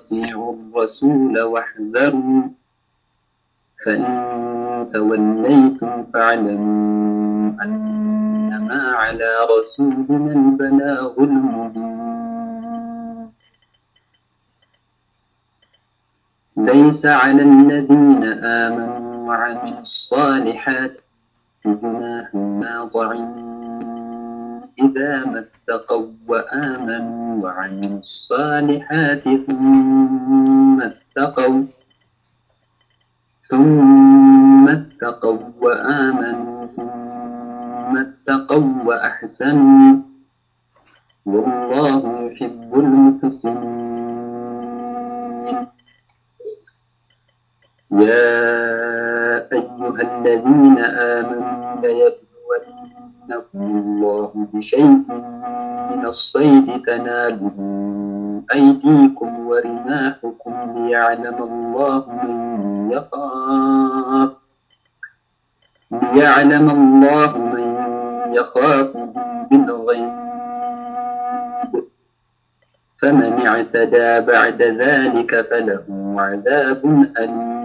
وأطيعوا الرسول واحذروا فإن توليتم فاعلموا أنما على رسولنا البلاغ المبين ليس على الذين آمنوا وعملوا الصالحات جناح ما طعموا إذا ما اتقوا وآمنوا وعملوا الصالحات ثم اتقوا ثم اتقوا وآمنوا ثم اتقوا وأحسنوا والله يحب المحسنين يا أيها الذين آمنوا ليبلونكم الله بشيء من الصيد تناله أيديكم ورماحكم ليعلم الله من يخاف ليعلم الله من يخافه بالغيب فمن اعتدى بعد ذلك فله عذاب أليم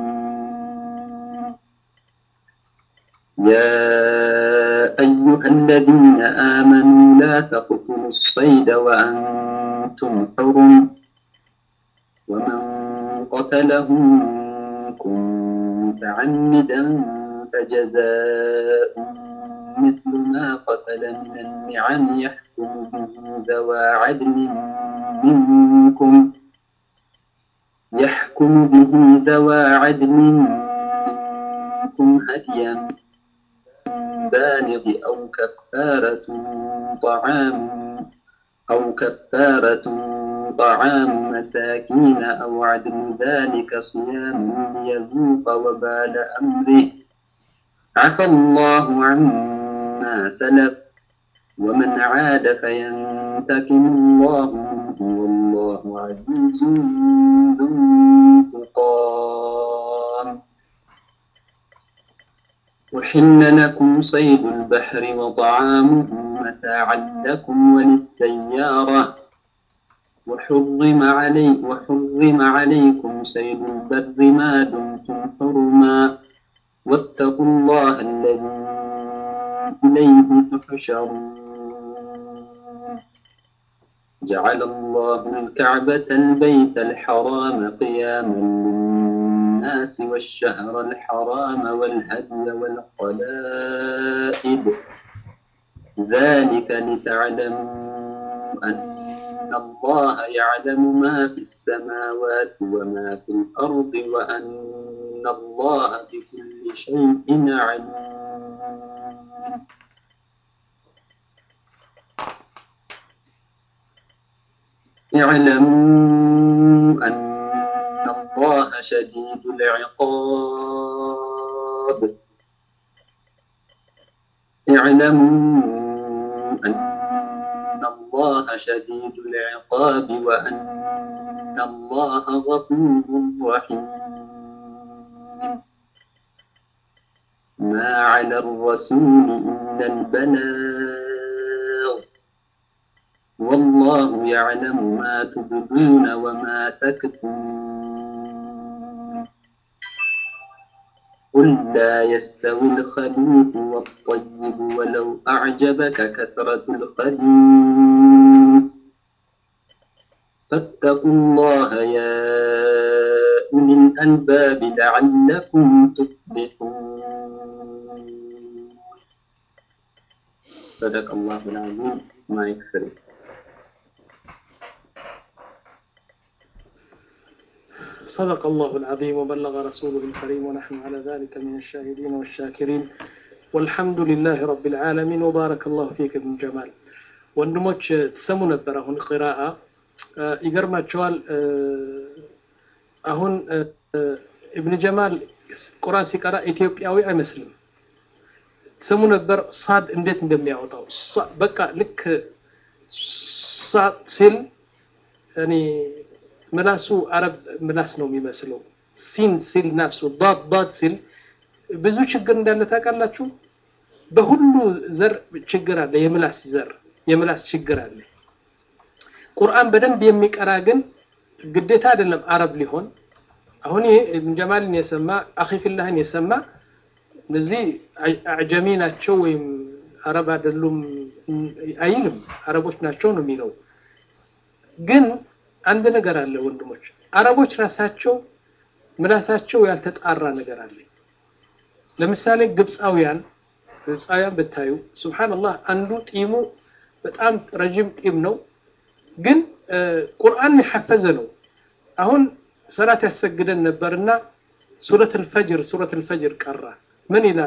يا أيها الذين آمنوا لا تقتلوا الصيد وأنتم حرم ومن قتله منكم متعمدا فجزاء مثل ما قتل من النعم يحكم به ذوى عدل منكم يحكم به ذوى عدل منكم هديا بالغ أو كفارة طعام أو كفارة طعام مساكين أو عدل ذلك صيام ليذوق وبال أمره عفى الله عما سلف ومن عاد فينتقم الله منه والله عزيز ذو انتقام أحل لكم صيد البحر وطعامه متاعا لكم وللسيارة وحرم علي وحرم عليكم صيد البر ما دمتم حرما واتقوا الله الذي إليه تحشرون جعل الله الكعبة البيت الحرام قياما للناس والشهر الحرام والهدي والقلائد ذلك لتعلموا أن الله يعلم ما في السماوات وما في الأرض وأن الله بكل شيء عليم اعلموا أن الله شديد العقاب اعلموا أن الله شديد العقاب وأن الله غفور رحيم ما على الرسول إلا البلاغ والله يعلم ما تبدون وما تكتمون قل لا يستوي الخبيث والطيب ولو أعجبك كثرة الخبيث فاتقوا الله يا أولي الألباب لعلكم تفلحون صدق الله العظيم ما يكفر صدق الله العظيم وبلغ رسوله الكريم ونحن على ذلك من الشاهدين والشاكرين والحمد لله رب العالمين وبارك الله فيك ابن جمال ወንድሞች ትሰሙ ነበር አሁን ቅራአ ይገርማቸዋል አሁን እብን ጀማል ቁርአን ሲቀራ ኢትዮጵያዊ አይመስልም ትሰሙ ነበር ሳድ እንዴት እንደሚያወጣው በቃ ልክ ሳድ ሲል እኔ ምላሱ አረብ ምላስ ነው የሚመስለው ሲን ሲል ነፍሱ ዳድ ዳድ ሲል ብዙ ችግር እንዳለ ታውቃላችሁ በሁሉ ዘር ችግር አለ የምላስ ዘር የምላስ ችግር አለ ቁርአን በደንብ የሚቀራ ግን ግዴታ አይደለም አረብ ሊሆን አሁን ይሄ ኢብን ጀማልን የሰማ አኺፊላህን የሰማ እነዚህ አዕጀሚ ናቸው ወይም አረብ አይደሉም አይልም አረቦች ናቸው ነው የሚለው ግን አንድ ነገር አለ ወንድሞች አረቦች ራሳቸው ምላሳቸው ያልተጣራ ነገር አለ ለምሳሌ ግብፃውያን ግብፃውያን ብታዩ ሱብሃንአላህ አንዱ ጢሙ በጣም ረጅም ጢም ነው ግን ቁርአን የሐፈዘ ነው አሁን ሰላት ያሰግደን ነበርና ሱረት አልፈጅር ሱረት አልፈጅር ቀራ ምን ይላል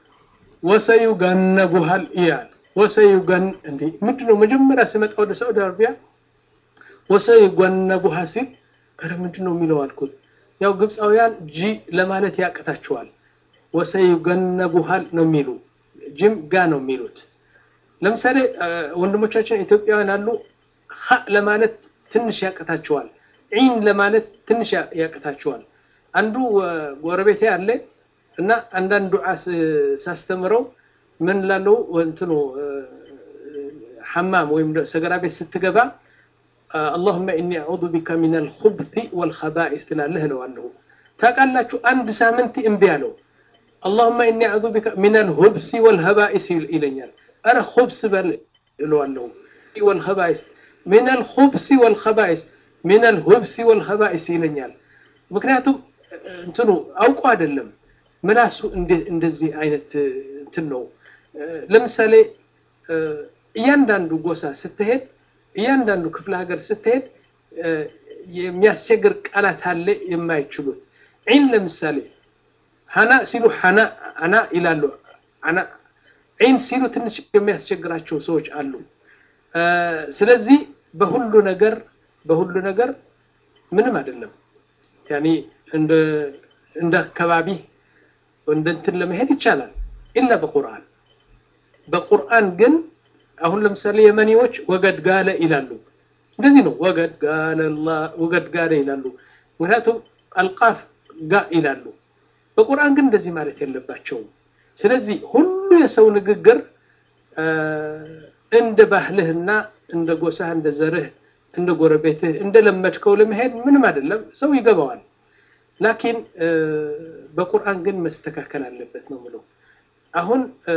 ወሰዩገነቡሃል ይላል ወሰዩገን እንዴ ምንድነው መጀመሪያ ስመጣ ወደ ሳዑዲ አረቢያ ወሰዩገነቡሃ ሲል ኧረ ምንድነው የሚለው አልኩት ያው ግብፃውያን ጂ ለማለት ያቅታቸዋል ወሰዩገነቡሃል ነው የሚሉ ጅም ጋ ነው የሚሉት ለምሳሌ ወንድሞቻችን ኢትዮጵያውያን አሉ ኸ ለማለት ትንሽ ያቅታቸዋል ዒን ለማለት ትንሽ ያቅታቸዋል አንዱ ጎረቤቴ አለ እና አንዳንድ ዱዓ ሳስተምረው ምን ላለው እንትኑ ሐማም ወይም ሰገራ ቤት ስትገባ اللهم إني أعوذ بك من الخبث والخبائث ትላለህ እለዋለሁ ታውቃላችሁ አንድ ሳምንት እምቢ አለው اللهم إني أعوذ بك من الخبث والخبائث ይለኛል أنا خبث በል እለዋለሁ والخبائث من الخبث والخبائث من الخبث والخبائث ይለኛል ምክንያቱም እንትኑ አውቆ አይደለም ምላሱ እንደዚህ አይነት እንትን ነው ለምሳሌ እያንዳንዱ ጎሳ ስትሄድ እያንዳንዱ ክፍለ ሀገር ስትሄድ የሚያስቸግር ቃላት አለ የማይችሉት ዒን ለምሳሌ ሀና ሲሉ ሀና አና ይላሉ አና ዒን ሲሉ ትንሽ የሚያስቸግራቸው ሰዎች አሉ ስለዚህ በሁሉ ነገር በሁሉ ነገር ምንም አይደለም ያኒ እንደ እንደ አካባቢ እንደ እንትን ለመሄድ ይቻላል ኢላ በቁርአን በቁርአን ግን አሁን ለምሳሌ የመኒዎች ወገድ ጋለ ይላሉ እንደዚህ ነው ወገድ ጋለ ወገድ ጋለ ይላሉ ምክንያቱም አልቃፍ ጋ ይላሉ በቁርአን ግን እንደዚህ ማለት የለባቸውም ስለዚህ ሁሉ የሰው ንግግር እንደ ባህልህና እንደ ጎሳህ እንደ ዘርህ እንደ ጎረቤትህ እንደ ለመድከው ለመሄድ ምንም አይደለም ሰው ይገባዋል ላኪን በቁርአን ግን መስተካከል አለበት ነው ምለው አሁን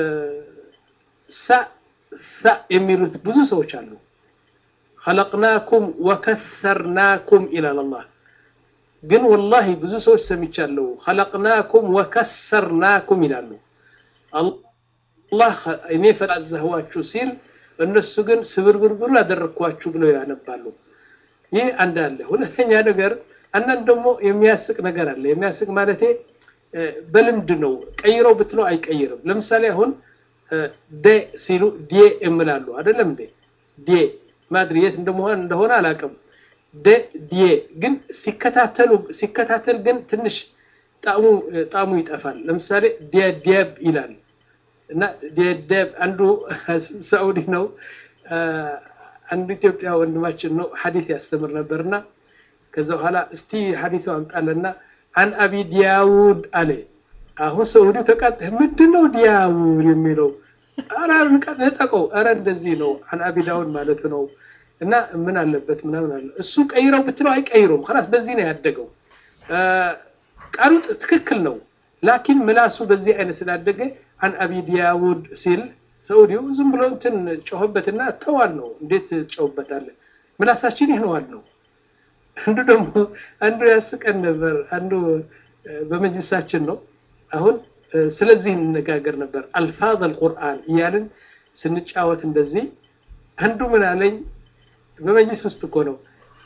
ሳ ሳ የሚሉት ብዙ ሰዎች አሉ خلقناكم وكثرناكم إلى الله ግን ወላሂ ብዙ ሰዎች ሰምቻለሁ خلقناكم وكسرناكم ይላሉ አላህ እኔ ፈላዘህዋችሁ ሲል እነሱ ግን ስብርብርብር ያደረግኳችሁ ብለው ያነባሉ ይህ አንድ አለ ሁለተኛ ነገር አንዳንድ ደግሞ የሚያስቅ ነገር አለ የሚያስቅ ማለቴ በልምድ ነው ቀይረው ብትለው አይቀይርም ለምሳሌ አሁን ደ ሲሉ ዴ እምላሉ አይደለም እንዴ ዴ ማድሪ የት እንደመሆን እንደሆነ አላውቅም ደ ዴ ግን ሲከታተሉ ሲከታተል ግን ትንሽ ጣሙ ጣሙ ይጠፋል ለምሳሌ ዲያብ ይላል እና ዲያብ አንዱ ሳኡዲ ነው አንዱ ኢትዮጵያ ወንድማችን ነው ሐዲስ ያስተምር ነበርና ከዛ በኋላ እስቲ ሐዲሱ አምጣለና አን አቢ ዲያውድ አለ አሁን ሰውዲ ተቃጥ ምንድን ነው ዲያውድ የሚለው ኧረ ነጠቀው ኧረ እንደዚህ ነው አን አቢ ዳውድ ማለት ነው እና ምን አለበት ምናምን አለ እሱ ቀይረው ብትለው አይቀይሩም خلاص በዚህ ነው ያደገው ቃሉ ትክክል ነው ላኪን ምላሱ በዚህ አይነት ስላደገ አን አቢ ዲያውድ ሲል ሰውዲው ዝም ብሎ እንትን ጮህበትና ተዋል ነው እንዴት ጮህበታለ ምላሳችን ይህነዋል ነው አንዱ ደግሞ አንዱ ያስቀን ነበር አንዱ በመጅልሳችን ነው አሁን ስለዚህ እንነጋገር ነበር አልፋዝ አልቁርአን እያልን ስንጫወት እንደዚህ አንዱ ምን አለኝ በመጅልስ ውስጥ እኮ ነው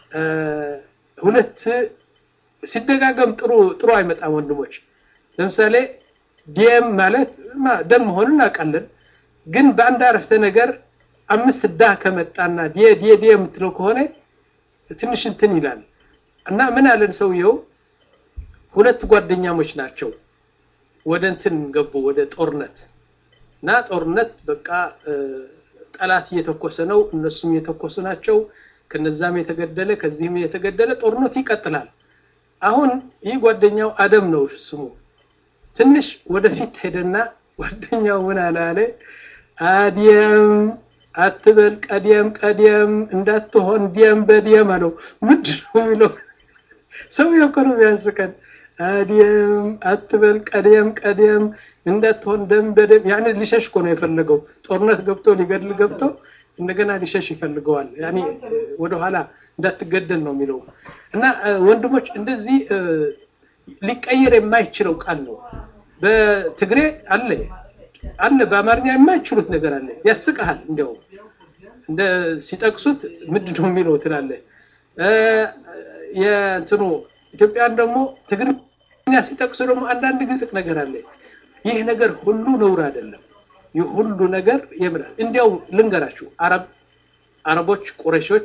ሁለት ሲደጋገም ጥሩ ጥሩ አይመጣም ወንድሞች ለምሳሌ ዲየም ማለት ደም መሆኑን እናውቃለን ግን በአንድ አረፍተ ነገር አምስት ዳ ከመጣና ዲየ ዲየ ዲየ የምትለው ከሆነ ትንሽ እንትን ይላል እና ምን አለን ሰውየው ሁለት ጓደኛሞች ናቸው ወደ እንትን ገቡ ወደ ጦርነት እና ጦርነት በቃ ጠላት እየተኮሰ ነው እነሱም እየተኮሱ ናቸው ከነዛም የተገደለ ከዚህም የተገደለ ጦርነት ይቀጥላል አሁን ይህ ጓደኛው አደም ነው ስሙ ትንሽ ወደፊት ሄደና ጓደኛው ምን አለ አለ አዲየም አትበል ቀዲየም ቀዲየም እንዳትሆን ዲየም በዲየም አለው። ምንድን ነው የሚለው? ሰውዬው እኮ ነው የሚያስቀን። አዲየም አትበል ቀዲየም ቀዲየም እንዳትሆን ደም በደም ያኔ ሊሸሽ እኮ ነው የፈለገው። ጦርነት ገብቶ ሊገድል ገብቶ እንደገና ሊሸሽ ይፈልገዋል። ያኔ ወደኋላ እንዳትገደል ነው የሚለው እና ወንድሞች እንደዚህ ሊቀየር የማይችለው ቃል ነው። በትግሬ አለ አለ በአማርኛ የማይችሉት ነገር አለ። ያስቀሃል። እንዲያው እንደ ሲጠቅሱት ምንድን ነው የሚለው ትላለህ። የእንትኑ ኢትዮጵያን ደግሞ ትግርኛ ሲጠቅሱ ደግሞ አንዳንድ ግልጽ ነገር አለ። ይህ ነገር ሁሉ ነውር አይደለም። ይህ ሁሉ ነገር የምራል። እንዲያው ልንገራችሁ፣ አረብ አረቦች ቁረሾች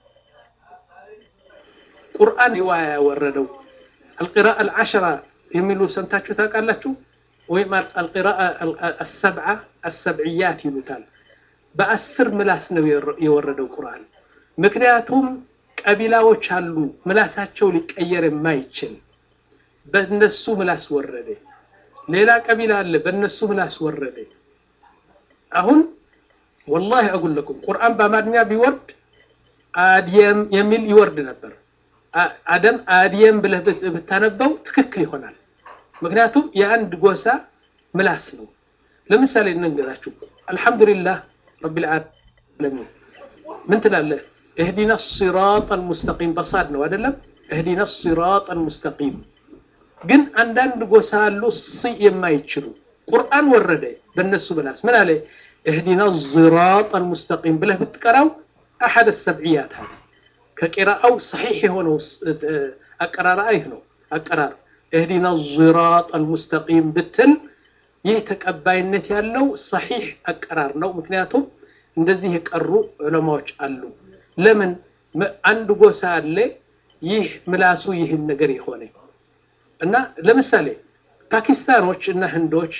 ቁርአን ሪዋያ ያወረደው አልቂራአ አልዓሸራ የሚሉ ሰምታችሁ ታውቃላችሁ? ወይም አልቂራአ አሰብዓ አሰብዕያት ይሉታል። በአስር ምላስ ነው የወረደው ቁርአን። ምክንያቱም ቀቢላዎች አሉ ምላሳቸው ሊቀየር የማይችል በእነሱ ምላስ ወረደ። ሌላ ቀቢላ አለ በእነሱ ምላስ ወረደ። አሁን ወላሂ አጉለኩም ቁርአን በአማርኛ ቢወርድ አድየም የሚል ይወርድ ነበር። አደም አድየም ብለህ ብታነበው ትክክል ይሆናል። ምክንያቱም የአንድ ጎሳ ምላስ ነው። ለምሳሌ እንንገራችሁ። አልሐምዱሊላህ ረቢል ዓለሚን ምን ትላለህ? እህዲና ሲራጥ አልሙስተቂም በሳድ ነው አይደለም? እህዲና ሲራጥ አልሙስተቂም ግን አንዳንድ ጎሳ አሉ ሲ የማይችሉ ቁርአን ወረደ በእነሱ ምላስ ምን አለ? እህዲና ሲራጥ አልሙስተቂም ብለህ ብትቀራው አሐድ ሰብዕያት ሀ ከቂራአው ሰሒሕ የሆነው አቀራር ይህ ነው አቀራር እህዲና ሲራጥ አልሙስተቂም ብትል ይህ ተቀባይነት ያለው ሰሒሕ አቀራር ነው። ምክንያቱም እንደዚህ የቀሩ ዑለማዎች አሉ። ለምን አንድ ጎሳ አለ ይህ ምላሱ ይህን ነገር የሆነ እና ለምሳሌ ፓኪስታኖች እና ህንዶች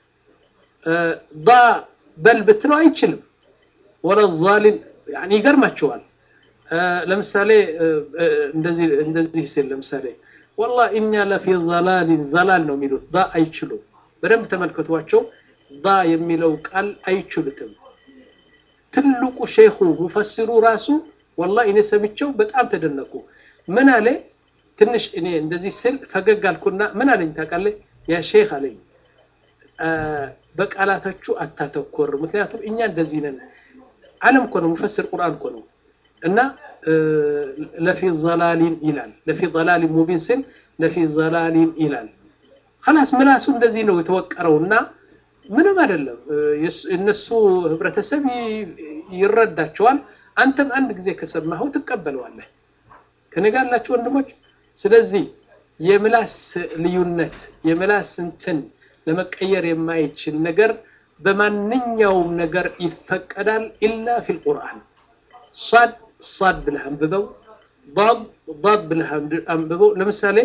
ዳ በል ብትለው አይችልም። ወለ ዛሊን ይገርማቸዋል። ለምሳሌ እንደዚህ እንደዚህ ሲል ለምሳሌ ወላ እኛ ለፊ ዘላሊን ዘላል ነው የሚሉት ዳ አይችሉም። በደንብ ተመልከቷቸው። ዳ የሚለው ቃል አይችሉትም። ትልቁ ሼኹ ሙፈሲሩ ራሱ ወላ እኔ ሰምቼው በጣም ተደነቁ። ምን አለ ትንሽ እኔ እንደዚህ ስል ፈገግ አልኩና ምን አለኝ ታውቃለህ? ያ ሼክ አለኝ በቃላቶቹ አታተኮር፣ ምክንያቱም እኛ እንደዚህ ነን። ዓለም እኮ ነው ሙፈስር ቁርአን እኮ ነው እና ለፊ ዘላሊን ይላል። ለፊ ዘላሊን ሙቢን ስል ለፊ ዘላሊን ይላል። خلاص ምላሱ እንደዚህ ነው የተወቀረው እና ምንም አይደለም። እነሱ ህብረተሰብ ይረዳቸዋል። አንተም አንድ ጊዜ ከሰማኸው ትቀበለዋለህ። ከኔ ጋር ያላችሁ ወንድሞች፣ ስለዚህ የምላስ ልዩነት የምላስ እንትን ለመቀየር የማይችል ነገር በማንኛውም ነገር ይፈቀዳል። ኢላ ፊል ቁርአን ሳድ ሳድ ብለህ አንብበው፣ ዳድ ዳድ ብለህ አንብበው። ለምሳሌ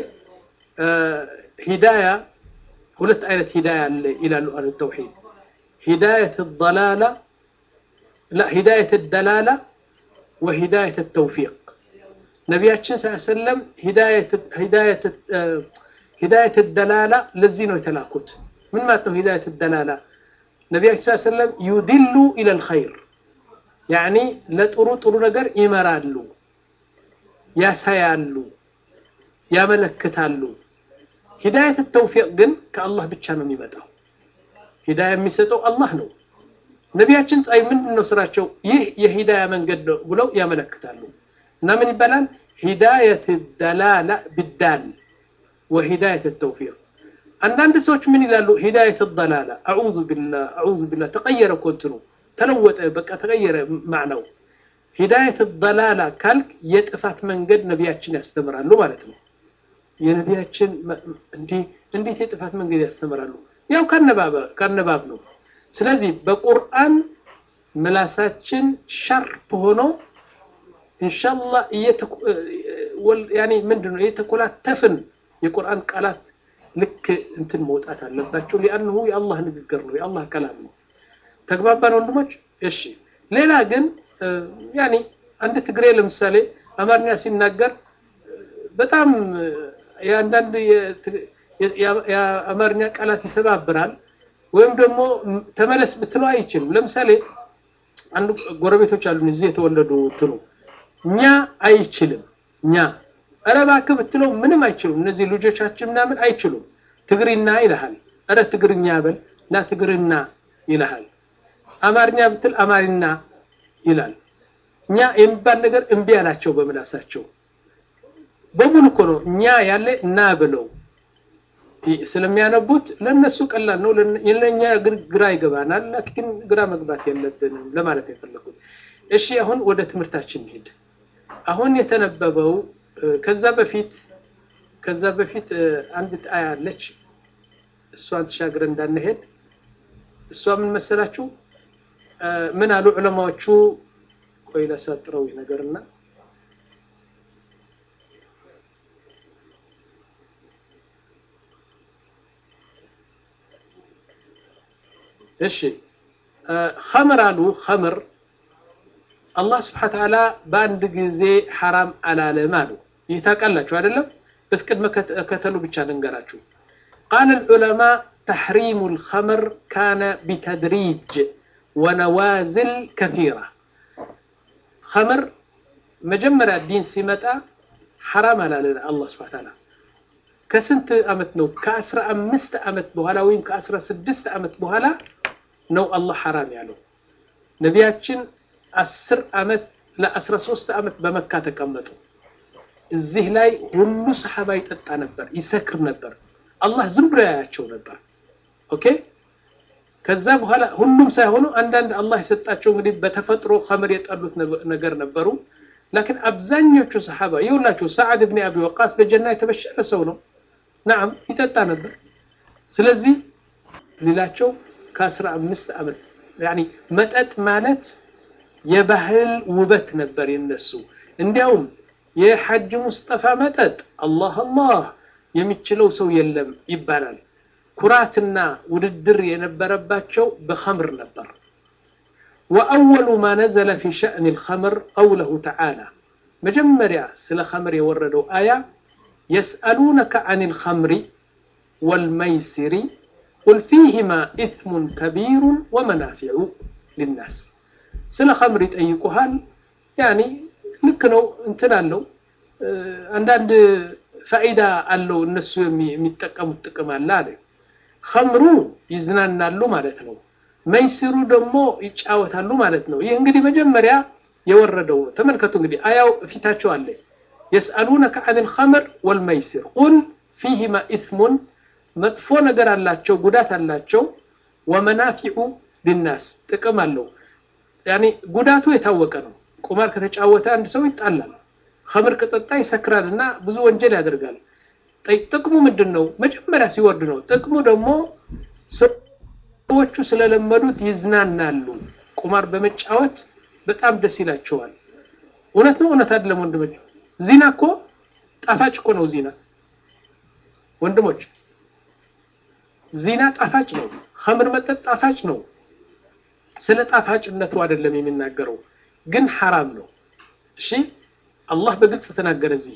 ሂዳያ ሁለት አይነት ሂዳያ አለ ይላሉ አህሉ ተውሂድ። ሂዳየት ደላላ ላ ሂዳየት ደላላ ወሂዳየት ተውፊቅ ነቢያችን ስ ሰለም ሂዳየት ደላላ ለዚህ ነው የተላኩት። ምን ማለት ነው ሂዳየት ደላላ? ነቢያችን ስ ሰለም ዩድሉ ኢለል ኸይር ያኒ ለጥሩ ጥሩ ነገር ይመራሉ፣ ያሳያሉ፣ ያመለክታሉ። ሂዳየት ተውፊቅ ግን ከአላህ ብቻ ነው የሚመጣው። ሂዳያ የሚሰጠው አላህ ነው። ነቢያችን ጣይ ምንድን ነው ስራቸው? ይህ የሂዳያ መንገድ ነው ብለው ያመለክታሉ። እና ምን ይባላል? ሂዳየት ደላላ ብዳል ወሂዳየት ተውፊቅ። አንዳንድ ሰዎች ምን ይላሉ? ሂዳየት ደላላ አዑዙ ቢላህ አዑዙ ቢላህ ተቀየረ እኮ እንትኑ ተለወጠ፣ በቃ ተቀየረ ማዕናው። ሂዳየት ደላላ ካልክ የጥፋት መንገድ ነቢያችን ያስተምራሉ ማለት ነው። የነቢያችን እንዴት የጥፋት መንገድ ያስተምራሉ? ያው ከአነባብ ነው። ስለዚህ በቁርአን ምላሳችን ሻርፕ ሆኖ ኢንሻአላህ ያኔ ምንድን ነው የተኮላተፍን የቁርአን ቃላት ልክ እንትን መውጣት አለባቸው። ሊአንሁ የአላህ ንግግር ነው፣ የአላህ ከላም ነው። ተግባባን ወንድሞች? እሺ። ሌላ ግን ያኔ አንድ ትግሬ ለምሳሌ አማርኛ ሲናገር በጣም የአንዳንድ የአማርኛ ቃላት ይሰባብራል፣ ወይም ደግሞ ተመለስ ብትለው አይችልም። ለምሳሌ አንዱ ጎረቤቶች አሉን እዚህ የተወለዱ ትኑ እኛ አይችልም እኛ ኧረ እባክህ ብትለው ምንም አይችሉም። እነዚህ ልጆቻችን ምናምን አይችሉም። ትግሪና ይልሃል። ኧረ ትግርኛ በል ላ ትግርና ይልሃል። አማርኛ ብትል አማርኛ ይላል። እኛ የሚባል ነገር እምቢ አላቸው በምላሳቸው በሙሉ እኮ ነው እኛ ያለ እና ብለው ስለሚያነቡት ለነሱ ቀላል ነው፣ ለኛ ግራ ይገባናል። ላኪን ግራ መግባት የለብንም ለማለት የፈለኩት። እሺ አሁን ወደ ትምህርታችን እንሂድ። አሁን የተነበበው ከዛ በፊት ከዛ በፊት አንዲት አያ አለች። እሷን ተሻግረ እንዳንሄድ እሷ ምን መሰላችሁ? ምን አሉ ዑለማዎቹ? ቆይ ላሳጥረው ነገርና እሺ ኸምር አሉ ኸምር አላህ ስብሐነ ተዓላ በአንድ ጊዜ ሐራም አላለም አሉ። ይህ ታውቃላችሁ አይደለም? በስ ቅድመ ከተሉ ብቻ ልንገራችሁ። ቃለ ልዑለማ ተሕሪሙ ልኸምር ካነ ቢተድሪጅ ወነዋዝል ከቲራ። ኸምር መጀመሪያ ዲን ሲመጣ ሐራም አላለን አላህ ስብሐነ ተዓላ። ከስንት ዓመት ነው? ከአስራ አምስት ዓመት በኋላ ወይም ከአስራ ስድስት ዓመት በኋላ ነው አላህ ሐራም ያለው። ነቢያችን አስር ዓመት ለአስራ ሶስት ዓመት በመካ ተቀመጡ። እዚህ ላይ ሁሉ ሰሓባ ይጠጣ ነበር፣ ይሰክር ነበር። አላህ ዝም ብሎ ያያቸው ነበር። ኦኬ። ከዛ በኋላ ሁሉም ሳይሆኑ አንዳንድ አላህ የሰጣቸው እንግዲህ በተፈጥሮ ኸምር የጠሉት ነገር ነበሩ። ላኪን አብዛኞቹ ሰሓባ ይኸውላችሁ፣ ሰዓድ ብን አቢ ወቃስ በጀና የተበሸረ ሰው ነው። ናም ይጠጣ ነበር። ስለዚህ ሌላቸው ከአስራ አምስት ዓመት ያኒ መጠጥ ማለት የባህል ውበት ነበር የነሱ። እንዲያውም የሐጅ ሙስጠፋ መጠጥ አላህ አላህ የሚችለው ሰው የለም ይባላል። ኩራትና ውድድር የነበረባቸው በኸምር ነበር። ወአወሉ ማ ነዘለ ፊ ሸእኒ ልኸምር ቀውለሁ ተዓላ መጀመሪያ ስለ ኸምር የወረደው አያ የስአሉነከ አን ልኸምሪ ወልመይሲሪ ቁል ፊህማ ኢትሙን ከቢሩን ወመናፊዑ ሊናስ ስለ ኸምር ይጠይቁሃል። ያኒ ልክ ነው እንትን አለው አንዳንድ ፋኢዳ አለው እነሱ የሚጠቀሙት ጥቅም አለ አለ። ኸምሩ ይዝናናሉ ማለት ነው። መይሲሩ ደግሞ ይጫወታሉ ማለት ነው። ይህ እንግዲህ መጀመሪያ የወረደው ነው። ተመልከቱ እንግዲህ አያው ፊታቸው አለ። የስአሉነከ አን ልኸምር ወልመይሲር ቁል ፊህማ ኢትሙን መጥፎ ነገር አላቸው፣ ጉዳት አላቸው። ወመናፊዑ ሊናስ ጥቅም አለው። ያኔ ጉዳቱ የታወቀ ነው። ቁማር ከተጫወተ አንድ ሰው ይጣላል። ኸምር ከጠጣ ይሰክራል እና ብዙ ወንጀል ያደርጋል። ጥቅሙ ምንድን ነው? መጀመሪያ ሲወርድ ነው። ጥቅሙ ደግሞ ሰዎቹ ስለለመዱት ይዝናናሉ። ቁማር በመጫወት በጣም ደስ ይላቸዋል። እውነት ነው እውነት አይደለም ወንድሞች? ዚና እኮ ጣፋጭ እኮ ነው። ዚና ወንድሞች ዚና ጣፋጭ ነው። ኸምር መጠጥ ጣፋጭ ነው። ስለ ጣፋጭነቱ አይደለም የሚናገረው፣ ግን ሐራም ነው። እሺ አላህ በግልጽ ተናገረ። እዚህ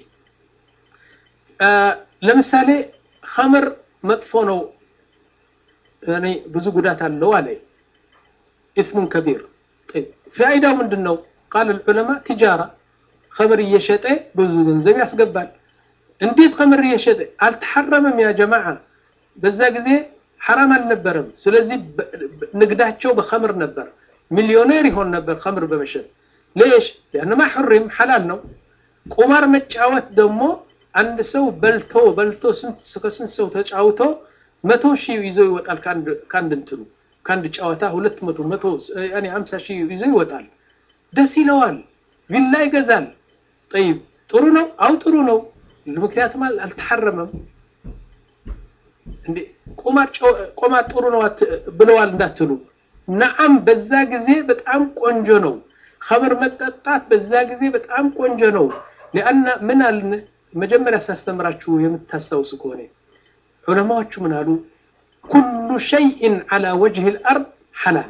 ለምሳሌ ኸምር መጥፎ ነው፣ እኔ ብዙ ጉዳት አለው አለ። ኢስሙን ከቢር ፋይዳው ምንድን ነው? ቃል ልዑለማ ቲጃራ ኸምር እየሸጠ ብዙ ገንዘብ ያስገባል። እንዴት ኸምር እየሸጠ አልተሐረመም? ያ ጀማዓ በዛ ጊዜ ሐራም አልነበረም። ስለዚህ ንግዳቸው በኸምር ነበር። ሚሊዮኔር ይሆን ነበር ኸምር በመሸጥ ሌሽ ሊአንማ ሑሪም ሐላል ነው። ቁማር መጫወት ደግሞ አንድ ሰው በልቶ በልቶ ከስንት ሰው ተጫውቶ መቶ ሺህ ይዞ ይወጣል። ከአንድ እንትኑ ከአንድ ጨዋታ ሁለት መቶ መቶ ያኔ ሀምሳ ሺህ ይዞ ይወጣል። ደስ ይለዋል። ቪላ ይገዛል። ጠይብ ጥሩ ነው። አው ጥሩ ነው። ምክንያቱም አልተሐረመም። እንዴ ቁማር ጥሩ ነው ብለዋል እንዳትሉ። ነዓም በዛ ጊዜ በጣም ቆንጆ ነው። ኸምር መጠጣት በዛ ጊዜ በጣም ቆንጆ ነው። ሊአና ምን አልን መጀመሪያ ሳስተምራችሁ የምታስታውሱ ከሆነ ዑለማዎቹ ምን አሉ? ኩሉ ሸይእን ዐላ ወጅህ ልአርድ ሐላል።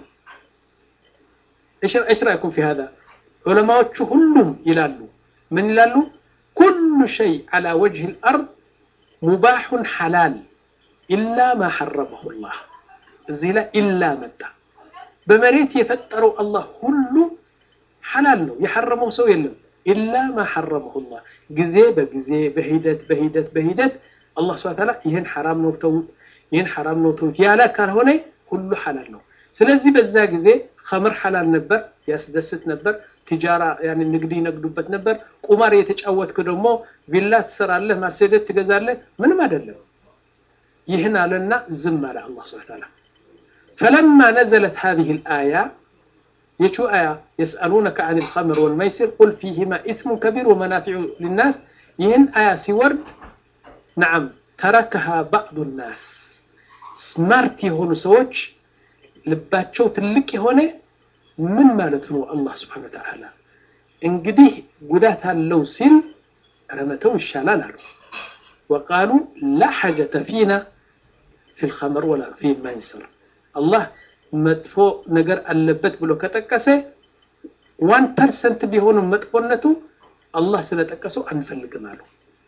እሽ ራእይኩም ፊ ሃዛ ዑለማዎቹ ሁሉም ይላሉ ምን ይላሉ? ኩሉ ሸይ ዐላ ወጅህ ልአርድ ሙባሑን ሐላል ኢላ ማ ሐረመሁ ላህ። እዚህ ላይ ኢላ መጣ በመሬት የፈጠረው አላህ ሁሉ ሐላል ነው የሐረመው ሰው የለም ኢላ ማ ሐረመሁ ላህ ጊዜ በጊዜ በሂደት በሂደት በሂደት አላህ ስብሐ ተዓላ ይህን ሐራም ነው ተውት ይህን ሐራም ነው ተውት ያለ ካልሆነ ሁሉ ሐላል ነው ስለዚህ በዛ ጊዜ ኸምር ሐላል ነበር ያስደስት ነበር ቲጃራ ያኔ ንግድ ይነግዱበት ነበር ቁማር የተጫወትክ ደግሞ ቪላ ትሰራለህ ማርሴዴስ ትገዛለህ ምንም አይደለም ይህን አለና ዝም አለ አላህ ስብሐ ተዓላ فلما نزلت هذه الآية يشو آية يسألونك عن الخمر والميسر قل فيهما إثم كبير ومنافع للناس يهن آية سورد نعم تركها بعض الناس سمارت يهون سوتش ልባቸው ትልቅ የሆነ ምን ማለት ነው አላህ ስብሓን ወተዓላ እንግዲህ ጉዳት አለው ሲል ረመተው ይሻላል አሉ ወቃሉ ላ ሐጀተ ፊና ፊ ልኸመር ወላ ፊ ማይሰር አላህ መጥፎ ነገር አለበት ብሎ ከጠቀሰ ዋን ፐርሰንት ቢሆንም መጥፎነቱ አላህ ስለጠቀሰው አንፈልግም አሉ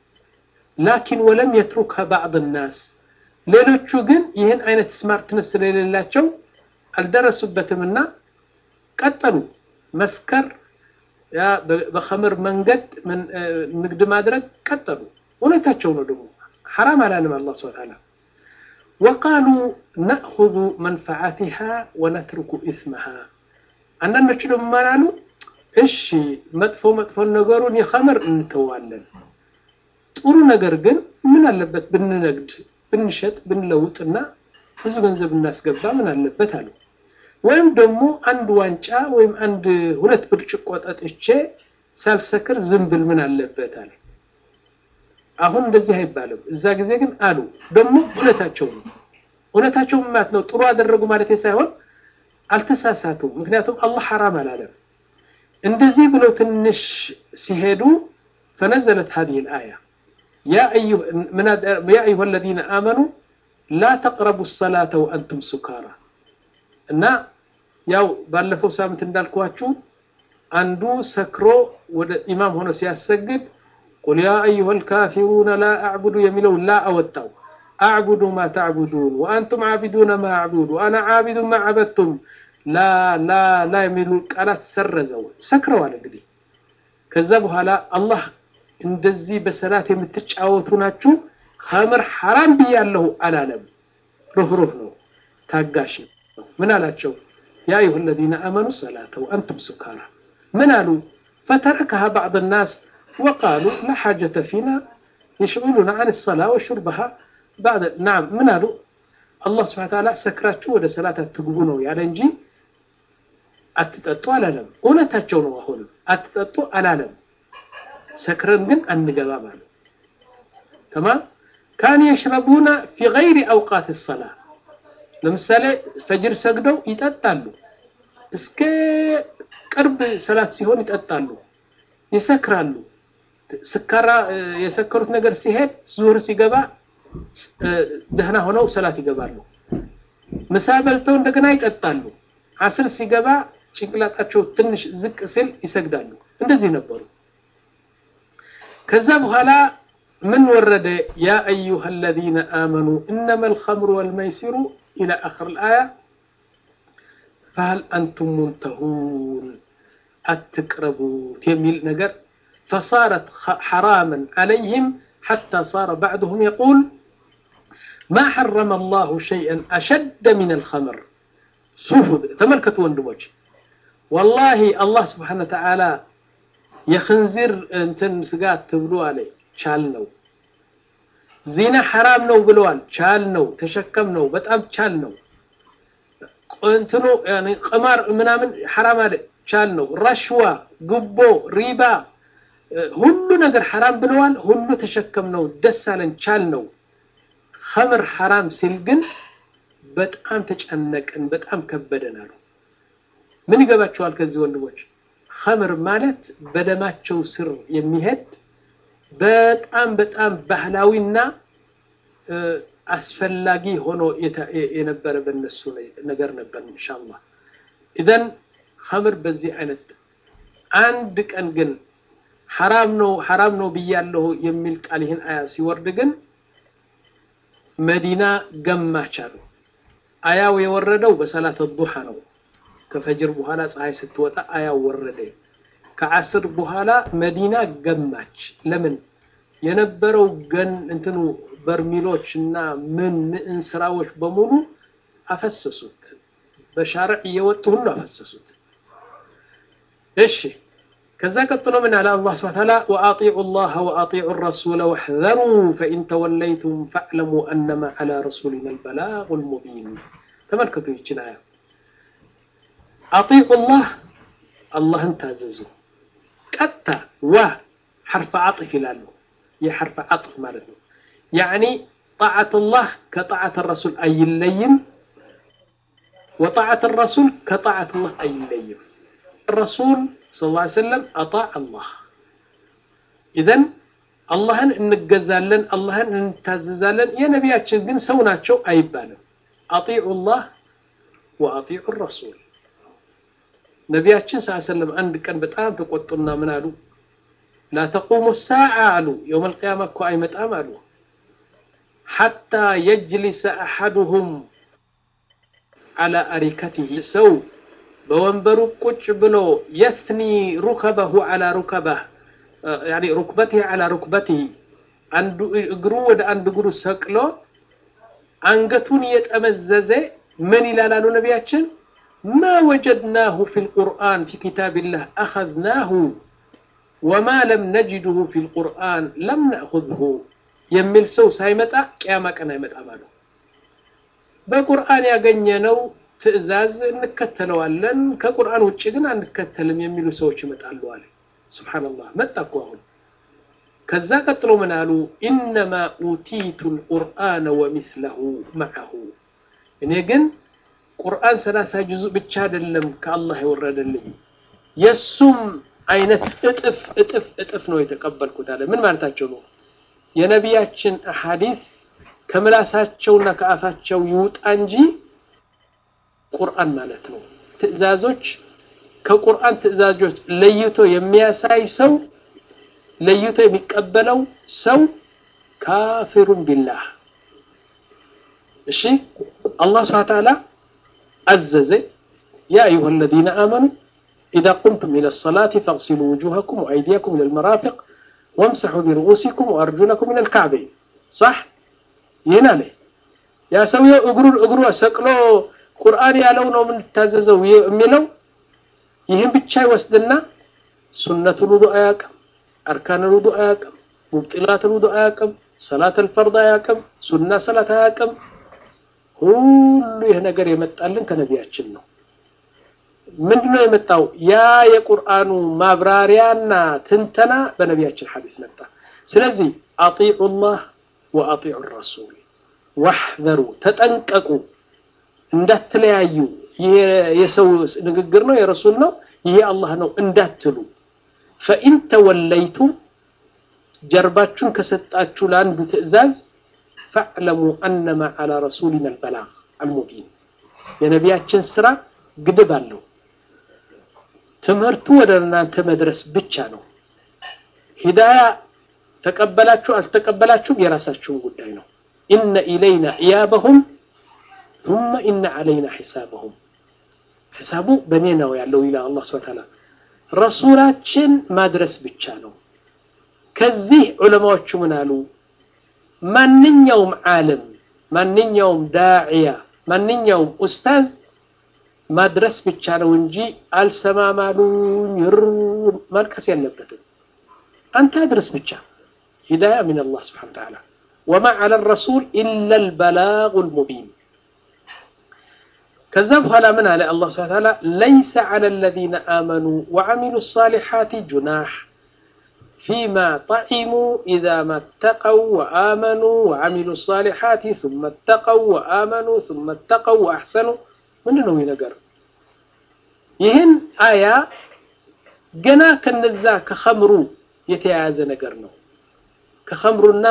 ላኪን ወለም የትሩከ ባዕድ ናስ ሌሎቹ ግን ይህን አይነት ስማርትነስ ስለሌላቸው አልደረሱበትምና ቀጠሉ መስከር ያ በኸምር መንገድ ንግድ ማድረግ ቀጠሉ እውነታቸው ነው ደግሞ ሐራም አላለም አላህ ስብሐ ተዓላ ወቃሉ ነእኹዙ መንፈዓቲሃ ወነትርኩ ኢስመሃ አንዳንዶቹ ደግሞ ማላሉ እሺ መጥፎ መጥፎ ነገሩን የኸምር እንተዋለን ጥሩ ነገር ግን ምን አለበት ብንነግድ ብንሸጥ ብንለውጥና ብዙ ገንዘብ እናስገባ ምን አለበት አሉ ወይም ደግሞ አንድ ዋንጫ ወይም አንድ ሁለት ብርጭቆ ጠጥቼ ሳልሰክር ዝም ብል ምን አለበት አለ አሁን እንደዚህ አይባልም እዛ ጊዜ ግን አሉ ደግሞ እውነታቸው ነው እውነታቸው ማለት ነው ጥሩ አደረጉ ማለት ሳይሆን አልተሳሳቱም ምክንያቱም አላህ ሐራም አላለም እንደዚህ ብለው ትንሽ ሲሄዱ فنزلت هذه الآية يا أيها, من يا أيها الذين آمنوا لا تقربوا الصلاة وأنتم سكارى እና ያው ባለፈው ሳምንት እንዳልኳችሁ አንዱ ሰክሮ ወደ ኢማም ሆኖ ሲያሰግድ ቁል ያ አዩሃ ልካፊሩነ ላ አዕቡዱ የሚለው ላ አወጣው አዕቡዱ ማ ተዕቡዱን ወአንቱም ዓቢዱነ ማ አዕቡዱ አና ዓቢዱ ማ ዓበድቱም ላ ላ ላ የሚሉ ቃላት ሰረዘው ሰክረዋል እንግዲህ ከዛ በኋላ አላህ እንደዚህ በሰላት የምትጫወቱ ናችሁ ኸምር ሐራም ብያለሁ አላለም ሩህሩህ ነው ታጋሽ ነው ምን አላቸው ያ አዩሃ الذين آمنوا الصلاة وأنتم سكارى من قالوا فتركها بعض الناس وقالوا لا حاجة فينا يشغلنا عن الصلاة وشربها بعد نعم من قالوا الله سبحانه وتعالى سكراتشو ወደ ሰላት አትግቡ ነው ያለ እንጂ አትጠጡ አላለም እውነታቸው ነው አሁንም አትጠጡ አላለም ሰክረን ግን አንገባም አሉ ተማም ካኑ የሽረቡና ፊ ገይሪ አውቃት ሰላ ለምሳሌ ፈጅር ሰግደው ይጠጣሉ እስከ ቅርብ ሰላት ሲሆን ይጠጣሉ ይሰክራሉ ስካራ የሰከሩት ነገር ሲሄድ ዙህር ሲገባ ደህና ሆነው ሰላት ይገባሉ ምሳ በልተው እንደገና ይጠጣሉ አስር ሲገባ ጭንቅላጣቸው ትንሽ ዝቅ ሲል ይሰግዳሉ እንደዚህ ነበሩ ከዛ በኋላ من ورد يا أيها الذين آمنوا إنما الخمر والميسر إلى آخر الآية فهل أنتم منتهون أتقربوا تيميل نجر فصارت حراما عليهم حتى صار بعضهم يقول ما حرم الله شيئا أشد من الخمر شوفوا تملكتوا وندموج والله الله سبحانه وتعالى يخنزر انتن سقات تبلو عليه ቻል ነው ዚና ሐራም ነው ብለዋል ቻል ነው ተሸከም ነው በጣም ቻል ነው እንትኑ ያኒ ቅማር ምናምን ሐራም አለ ቻል ነው ረሽዋ ጉቦ ሪባ ሁሉ ነገር ሐራም ብለዋል ሁሉ ተሸከም ነው ደስ አለን ቻል ነው ኸምር ሐራም ሲል ግን በጣም ተጨነቅን በጣም ከበደን አሉ ምን ይገባቸዋል ከዚህ ወንድሞች ኸምር ማለት በደማቸው ስር የሚሄድ በጣም በጣም ባህላዊና አስፈላጊ ሆኖ የነበረ በነሱ ነገር ነበር ኢንሻአላህ ኢዘን ኸምር በዚህ አይነት አንድ ቀን ግን ሐራም ነው ሐራም ነው ብያለሁ የሚል ቃል ይህን አያ ሲወርድ ግን መዲና ገማች አሉ አያው የወረደው በሰላት ዱሃ ነው ከፈጅር በኋላ ፀሐይ ስትወጣ አያው ወረደ። ከአስር በኋላ መዲና ገማች። ለምን የነበረው ገን እንትኑ በርሚሎች እና ምን ምን ስራዎች በሙሉ አፈሰሱት። በሻርዕ እየወጡ ሁሉ አፈሰሱት። እሺ ከዛ ቀጥሎ ምን አለ አላህ ሱብሓነሁ ወተዓላ ወአጢዑ ላህ ወአጢዑ ረሱለ ወሕዘሩ ፈኢን ተወለይቱም ፈዕለሙ አነማ ዐላ ረሱሊና አልበላጉል ሙቢን። ተመልከቱ ይችን አያ አጢዑ ላህ አላህን ታዘዙ። ቀጥታ ዋ ሐርፈ ዓጥፍ ይላሉ። የሐርፈ ዓጥፍ ማለት ነው። ያዕኒ ጣዓት ላህ ከጣዓት ረሱል አይለይም፣ ወጣዓት ረሱል ከጣዓት ላህ አይለይም። ረሱል ሰለላሁ ዐለይሂ ወሰለም አጣዕ አላህ ኢዘን አላህን እንገዛለን፣ አላህን እንታዘዛለን። የነቢያችን ግን ሰው ናቸው አይባልም። አጢዑ ላህ ወአጢዑ ረሱል ነቢያችን ስ ሰለም አንድ ቀን በጣም ተቆጡና ምን አሉ? ላ ተቁሙ ሳዓ አሉ። የውመል ቂያማ እኮ አይመጣም አሉ። ሐታ የጅሊሰ አሐዱሁም ዐላ አሪከቲህ ሰው በወንበሩ ቁጭ ብሎ የትኒ ሩከበሁ ዐላ ሩከበህ ያኒ ሩክበቲህ ዐላ ሩክበቲህ አንዱ እግሩ ወደ አንድ እግሩ ሰቅሎ አንገቱን እየጠመዘዘ ምን ይላል አሉ ነቢያችን ማ ወጀድናሁ ፊል ቁርአን ፊ ኪታቢላህ አኸዝናሁ ወማ ለም ነጅድሁ ፊል ቁርአን ለም ነእኹዝሁ የሚል ሰው ሳይመጣ ቅያማ ቀን አይመጣም አሉ። በቁርአን ያገኘነው ትዕዛዝ እንከተለዋለን፣ ከቁርአን ውጭ ግን አንከተልም የሚሉ ሰዎች ይመጣሉ አለ። ሱብሓነላህ መጣ እኮ አሁን። ከዛ ቀጥሎ ምን አሉ? ኢነማ ኡቲቱ ልቁርአነ ወሚስለሁ መዐሁ እኔ ግን ቁርአን ሰላሳ ጁዙ ብቻ አይደለም ከአላህ የወረደልኝ የሱም አይነት እጥፍ እጥፍ እጥፍ ነው የተቀበልኩት አለ። ምን ማለታቸው ነው? የነቢያችን አሐዲስ ከምላሳቸውና ከአፋቸው ይውጣ እንጂ ቁርአን ማለት ነው። ትዕዛዞች ከቁርአን ትዕዛዞች ለይቶ የሚያሳይ ሰው ለይቶ የሚቀበለው ሰው ካፊሩን ቢላህ። እሺ አላህ ሱብሓነሁ ወተዓላ አዘዘ ያ አዩሃ አለዚነ አመኑ ኢዛ ቁምቱም ኢለ ሰላቲ ፈግሲሉ ውጁሀኩም ወአይዲየኩም ኢለል መራፊቅ ወምሰሑ ቢሩኡሲኩም ወአርጁለኩም ኢለል ካዕበይን ሳሕ ይህን አለ። ያ ሰውየው እግሩን እግሩ ሰቅሎ ቁርአን ያለው ነው የምንታዘዘው የሚለው ይህን ብቻ ይወስድና ሱነቱል ውዱእ አያውቅም፣ አርካኑል ውዱእ አያውቅም፣ ሙብጢላቱል ውዱእ አያውቅም፣ ሰላተል ፈርድ አያውቅም፣ ሱና ሰላት አያውቅም። ሁሉ ይህ ነገር የመጣልን ከነቢያችን ነው። ምንድነው የመጣው? ያ የቁርአኑ ማብራሪያና ትንተና በነቢያችን ሐዲስ መጣ። ስለዚህ አጢዑ ላህ ወአጢዑ ረሱል ዋሕዘሩ፣ ተጠንቀቁ፣ እንዳትለያዩ። ይሄ የሰው ንግግር ነው የረሱል ነው ይሄ አላህ ነው እንዳትሉ። ፈኢን ተወለይቱም ጀርባችሁን ከሰጣችሁ ለአንዱ ትዕዛዝ ፈዕለሙ አነማ ዐላ ረሱሊና አልበላግ አልሙቢን የነቢያችን ስራ ግድብ አለው። ትምህርቱ ወደ እናንተ መድረስ ብቻ ነው። ሂዳያ ተቀበላችሁ አልተቀበላችሁም የራሳችሁን ጉዳይ ነው። ኢነ ኢለይና ኢያበሁም ثم ኢነ ዐለይና ሒሳበሁም ሒሳቡ በእኔ ነው ያለው ይላል አላህ ሱብሓነሁ ወተዓላ። ረሱላችን ማድረስ ብቻ ነው። ከዚህ ዑለማዎቹ ምን አሉ? ማንኛውም ዓለም፣ ማንኛውም ዳዕያ፣ ማንኛውም ኡስታዝ ማድረስ ብቻ ነው እንጂ አልሰማማሉኝ ማልቀስ የለበትም። አንተ አድረስ ብቻ። ሂዳያ ሚን አላህ ስብሓነሁ ወተዓላ ወማ ዐለ ረሱል ኢላ አልበላጉል ሙቢን። ከዛ በኋላ ምን አለ አላህ ስብሓነሁ ወተዓላ ለይሰ ዐለ አለዚነ አመኑ ወዐሚሉ ሳሊሓቲ ጁናሕ ፊማ ጠዒሙ ኢዛ መተቀው ወአመኑ ወዐሚሉ ሳሊሓቲ ሱመ ተቀው ወአመኑ ሱመ ተቀው ወአሕሰኑ ምንድን ነው ይህ ነገር? ይህን አያ ገና ከነዛ ከኸምሩ የተያያዘ ነገር ነው። ከኸምሩና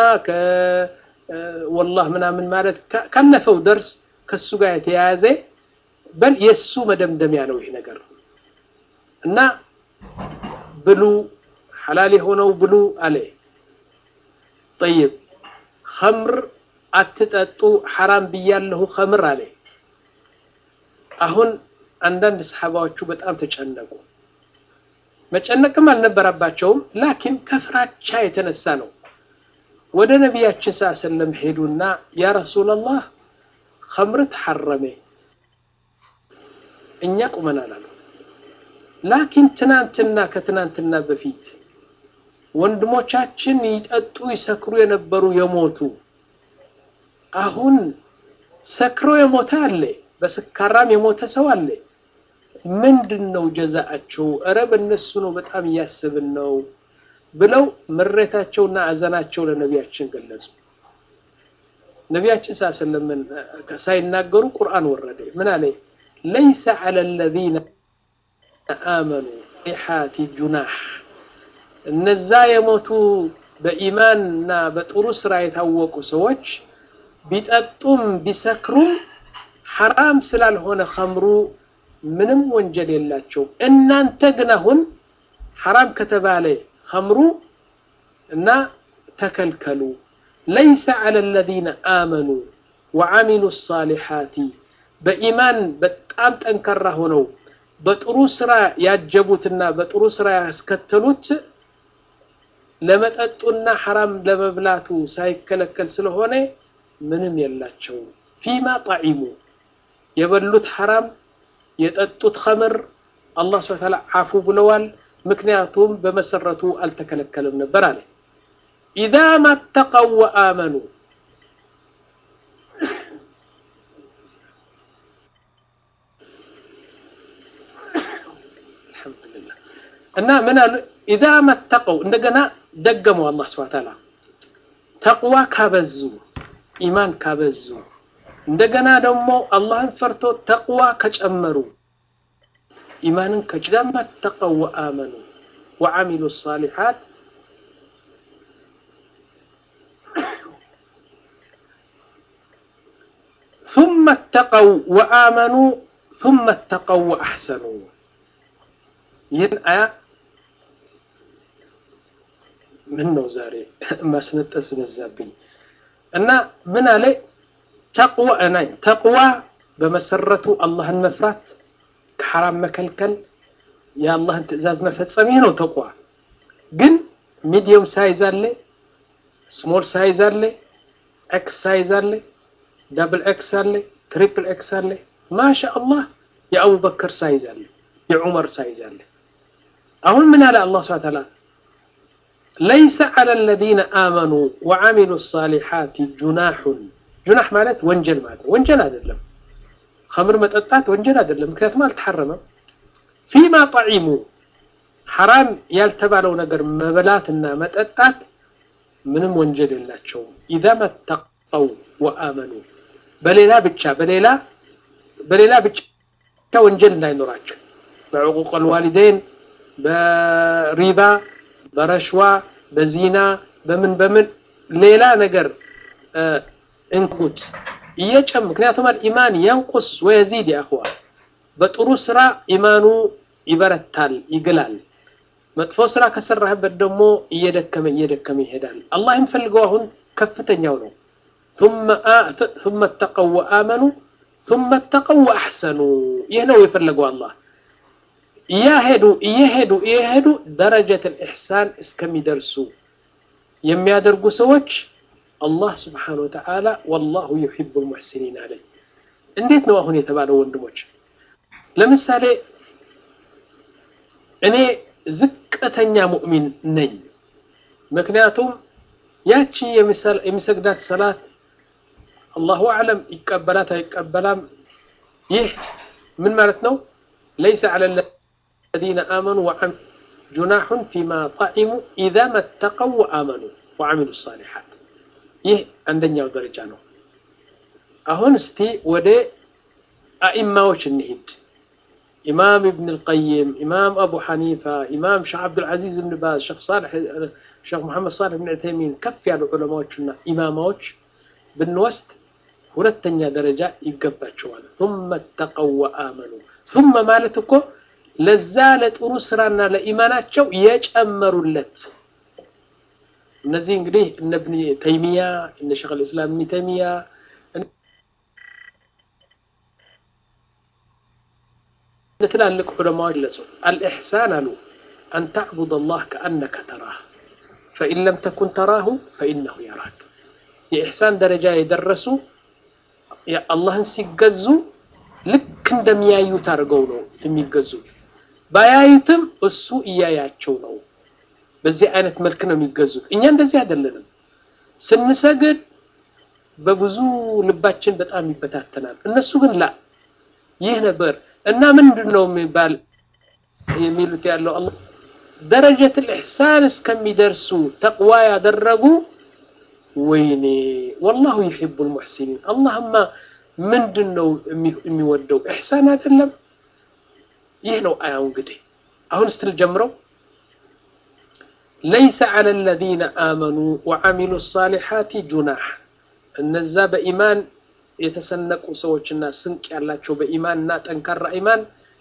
ከወላህ ምናምን ማለት ካለፈው ደርስ ከሱ ጋር የተያያዘ በል የሱ መደምደሚያ ነው ይህ ነገር እና ብሉ ሐላል የሆነው ብሉ አለ። ጠይብ ኸምር አትጠጡ ሐራም ብያለሁ ኸምር አለ። አሁን አንዳንድ ሰሓባዎቹ በጣም ተጨነቁ። መጨነቅም አልነበረባቸውም፣ ላኪን ከፍራቻ የተነሳ ነው። ወደ ነቢያችን ስ ሰለም ሄዱና ያ ረሱላላህ ኸምር ተሐረሜ እኛ ቁመናል አሉ። ላኪን ትናንትና ከትናንትና በፊት ወንድሞቻችን ይጠጡ ይሰክሩ የነበሩ የሞቱ አሁን ሰክሮ የሞተ አለ፣ በስካራም የሞተ ሰው አለ። ምንድን ነው ጀዛአቸው? እረ በእነሱ ነው በጣም እያስብን ነው ብለው ምሬታቸውና አዘናቸው ለነቢያችን ገለጹ። ነቢያችን ሳሰለምን ሳይናገሩ ቁርአን ወረደ። ምን አለ? ለይሰ ዐለ ለዚነ አመኑ ሐቲ ጁናህ እነዛ የሞቱ በኢማንና በጥሩ ስራ የታወቁ ሰዎች ቢጠጡም ቢሰክሩም ሐራም ስላልሆነ ኸምሩ ምንም ወንጀል የላቸውም። እናንተ ግን አሁን ሐራም ከተባለ ኸምሩ እና ተከልከሉ። ለይሰ ዐለ ለዚነ አመኑ ወዐሚሉ ሳሊሓቲ በኢማን በጣም ጠንካራ ሆነው በጥሩ ስራ ያጀቡትና በጥሩ ስራ ያስከተሉት ለመጠጡና ሐራም ለመብላቱ ሳይከለከል ስለሆነ ምንም የላቸውም። ፊማ ጣዒሙ የበሉት ሐራም የጠጡት ኸምር አላህ ሱብሓነሁ ወተዓላ ዓፉ ብለዋል። ምክንያቱም በመሰረቱ አልተከለከለም ነበር አለ። ኢዛ ማተቀው ወአመኑ አልሐምዱሊላህ እና ምን አሉ ኢዛ መተቀው እንደገና ደገመው አላህ ሱብሓነሁ ወተዓላ ተቅዋ ካበዙ ኢማን ካበዙ እንደገና ደግሞ አላህን ፈርቶ ተቅዋ ከጨመሩ ኢማንን ከኢዛ መተቀው ወአመኑ ወዐሚሉ ሳሊሓት ثم اتقوا وآمنوا ثم اتقوا وأحسنوا ይህን አያ ምን ነው ዛሬ ማስነጠስ በዛብኝ እና ምን አለ ተቅዋ ናይ ተቅዋ በመሰረቱ አላህን መፍራት ከሐራም መከልከል የአላህን ትዕዛዝ መፈጸም ይህ ነው ተቅዋ ግን ሚዲየም ሳይዝ አለ ስሞል ሳይዝ አለ ኤክስ ሳይዝ አለ ዳብል ኤክስ አለ ትሪፕል ኤክስ አለ ማሻ አላህ የአቡበከር ሳይዝ አለ የዑመር ሳይዝ አለ አሁን ምን አለ አላህ ስብሐ ተዓላ ለይሰ ዐለ ለዚነ አመኑ ወዐሚሉ ሳሊሓት ጁናሑን ጁናሕ ማለት ወንጀል ማለት ነው ወንጀል አይደለም ኸምር መጠጣት ወንጀል አይደለም ምክንያቱም አልተሐረመም ፊማ ጣዒሙ ሐራም ያልተባለው ነገር መበላትና መጠጣት ምንም ወንጀል የላቸውም ኢዛ መተቀው ወአመኑ በሌላ ብቻ በሌላ በሌላ ብቻ ወንጀል እንዳይኖራቸው በዕቁቅ አልዋሊደይን በሪባ በረሽዋ በዚና በምን በምን ሌላ ነገር እንኩት እየጨም ምክንያቱም ኢማን የንቁስ ወየዚድ ያኽዋ በጥሩ ስራ ኢማኑ ይበረታል ይግላል መጥፎ ስራ ከሰራህበት ደግሞ እየደከመ እየደከመ ይሄዳል አላህ የሚፈልገው አሁን ከፍተኛው ነው ثم اتقوا وآمنوا ثم اتقوا وأحسنوا ይህ ነው የፈለገው አላህ እያሄዱ እየሄዱ እየሄዱ ደረጀት ልኢሕሳን እስከሚደርሱ የሚያደርጉ ሰዎች አላህ ስብሓን ወተዓላ ወላሁ ዩሒቡ ልሙሕሲኒን አለኝ እንዴት ነው አሁን የተባለው ወንድሞች ለምሳሌ እኔ ዝቅተኛ ሙእሚን ነኝ ምክንያቱም ያቺ የሚሰግዳት ሰላት አላሁ አዕለም ይቀበላት አይቀበላም ይህ ምን ማለት ነው ለይሰ ዐለ الذين آمنوا وعملوا جناح فيما طعموا إذا ما اتقوا وآمنوا وعملوا الصالحات ይህ አንደኛው ደረጃ ነው አሁን እስቲ ወደ አኢማዎች እንሂድ ኢማም ኢብን ልቀይም ኢማም አቡ ሐኒፋ ኢማም ሼክ ዓብዱልዓዚዝ ብን ባዝ ሼክ ሳልሕ ሼክ መሐመድ ሳልሕ ብን ዑተይሚን ከፍ ያሉ ዑለማዎችና ኢማማዎች ብንወስድ ሁለተኛ ደረጃ ይገባቸዋል ثم اتقوا وآمنوا ثم ማለት እኮ ለዛ ለጥሩ ስራና ለኢማናቸው የጨመሩለት እነዚህ እንግዲህ እነ ብን ተይሚያ እነ ሸክ ልእስላም ብን ተይሚያ ትላልቅ ዑለማዎች ገለጹ። አልኢሕሳን አሉ አን ተዕቡድ አላህ ከአነከ ተራህ ፈኢን ለም ተኩን ተራሁ ፈኢነሁ የራክ። የኢሕሳን ደረጃ የደረሱ አላህን ሲገዙ ልክ እንደሚያዩት አድርገው ነው የሚገዙ። ባያዩትም እሱ እያያቸው ነው። በዚህ አይነት መልክ ነው የሚገዙት። እኛ እንደዚህ አይደለንም። ስንሰግድ በብዙ ልባችን በጣም ይበታተናል። እነሱ ግን ላ ይህ ነበር እና ምንድን ነው የሚባል የሚሉት ያለው አላህ ደረጀት ልኢሕሳን እስከሚደርሱ ተቅዋ ያደረጉ ወይኔ ወላሁ ዩሒቡ ልሙሕሲኒን አላህማ ምንድን ነው የሚወደው ኢሕሳን አይደለም ይህ ነው አያው እንግዲህ አሁን ስትል ጀምረው ለይሰ ዐለ አለዚነ አመኑ ወዐሚሉ ሳሊሓቲ ጁናሕ እነዛ በኢማን የተሰነቁ ሰዎችና ስንቅ ያላቸው በኢማን እና ጠንካራ ኢማን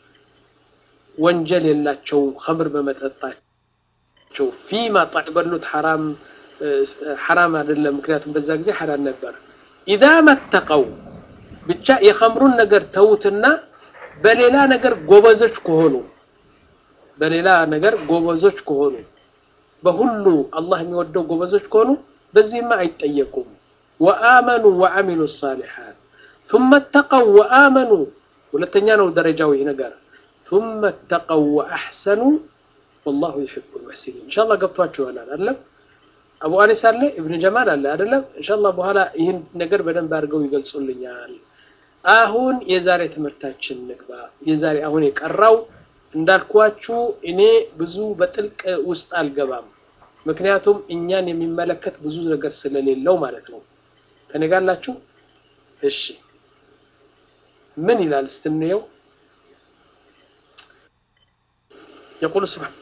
ወንጀል የላቸውም ኸምር በመጠጣቸው ፊማ ጣዕ በሉት ሐራም ሐራም አይደለም ምክንያቱም በዛ ጊዜ ሐላል ነበር ኢዛ መተቀው ብቻ የኸምሩን ነገር ተዉትና በሌላ ነገር ጎበዞች ከሆኑ በሌላ ነገር ጎበዞች ከሆኑ በሁሉ አላህ የሚወደው ጎበዞች ከሆኑ በዚህማ አይጠየቁም ወአመኑ ወዐሚሉ ሳሊሓት ثم اتقوا وآمنوا ሁለተኛ ነው ደረጃው ይህ ነገር ثم اتقوا وأحسنوا والله يحب المحسنين إن شاء الله ገብቷችሁ ይሆናል አይደለም አቡ አኒስ አለ ኢብኑ ጀማል አለ አይደለም ኢንሻአላህ በኋላ ይህን ነገር በደንብ አድርገው ይገልጹልኛል አሁን የዛሬ ትምህርታችን ንግባ የዛሬ አሁን የቀራው እንዳልኳችሁ እኔ ብዙ በጥልቅ ውስጥ አልገባም ምክንያቱም እኛን የሚመለከት ብዙ ነገር ስለሌለው ማለት ነው ከኔ ጋር አላችሁ እሺ ምን ይላል ስትንየው يقول سبحانه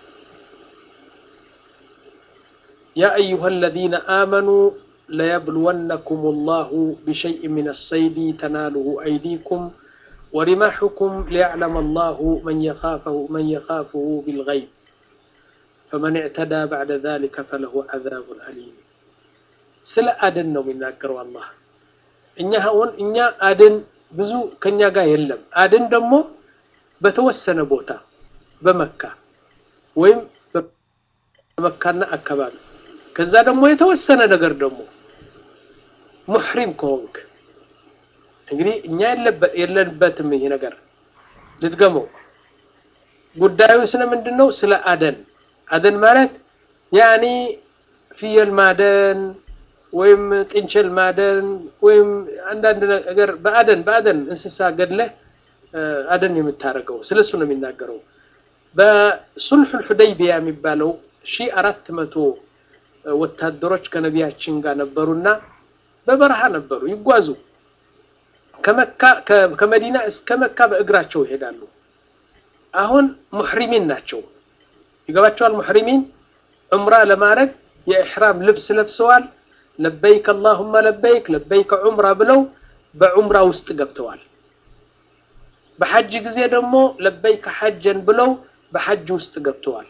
يا أيها الذين آمنوا ليبلونكم الله بشيء من الصيد تناله أيديكم ورماحكم ليعلم الله من يخافه من يخافه بالغيب فمن اعتدى بعد ذلك فله عذاب أليم ስለ አደን ነው የሚናገረው አላህ እኛ አሁን እኛ አደን ብዙ ከኛ ጋር የለም አደን ደግሞ በተወሰነ ቦታ በመካ ወይም በመካና አካባቢ ከዛ ደግሞ የተወሰነ ነገር ደግሞ ሙሕሪም ከሆንክ እንግዲህ እኛ የለንበትም ይሄ ነገር ልትገመው ጉዳዩ ስለ ምንድን ነው ስለ አደን አደን ማለት ያኒ ፍየል ማደን ወይም ጥንቸል ማደን ወይም አንዳንድ ነገር በአደን በአደን እንስሳ ገድለህ አደን የምታደርገው ስለሱ ነው የሚናገረው በሱልሑል ሑደይቢያ የሚባለው ሺህ አራት መቶ ወታደሮች ከነቢያችን ጋር ነበሩና በበረሃ ነበሩ ይጓዙ ከመካ ከመዲና እስከ መካ በእግራቸው ይሄዳሉ አሁን ሙሕሪሚን ናቸው ይገባቸዋል ሙሕሪሚን ዑምራ ለማድረግ የኢሕራም ልብስ ለብሰዋል ለበይክ አላሁመ ለበይክ ለበይክ ዑምራ ብለው በዑምራ ውስጥ ገብተዋል በሐጅ ጊዜ ደግሞ ለበይክ ሐጀን ብለው በሐጅ ውስጥ ገብተዋል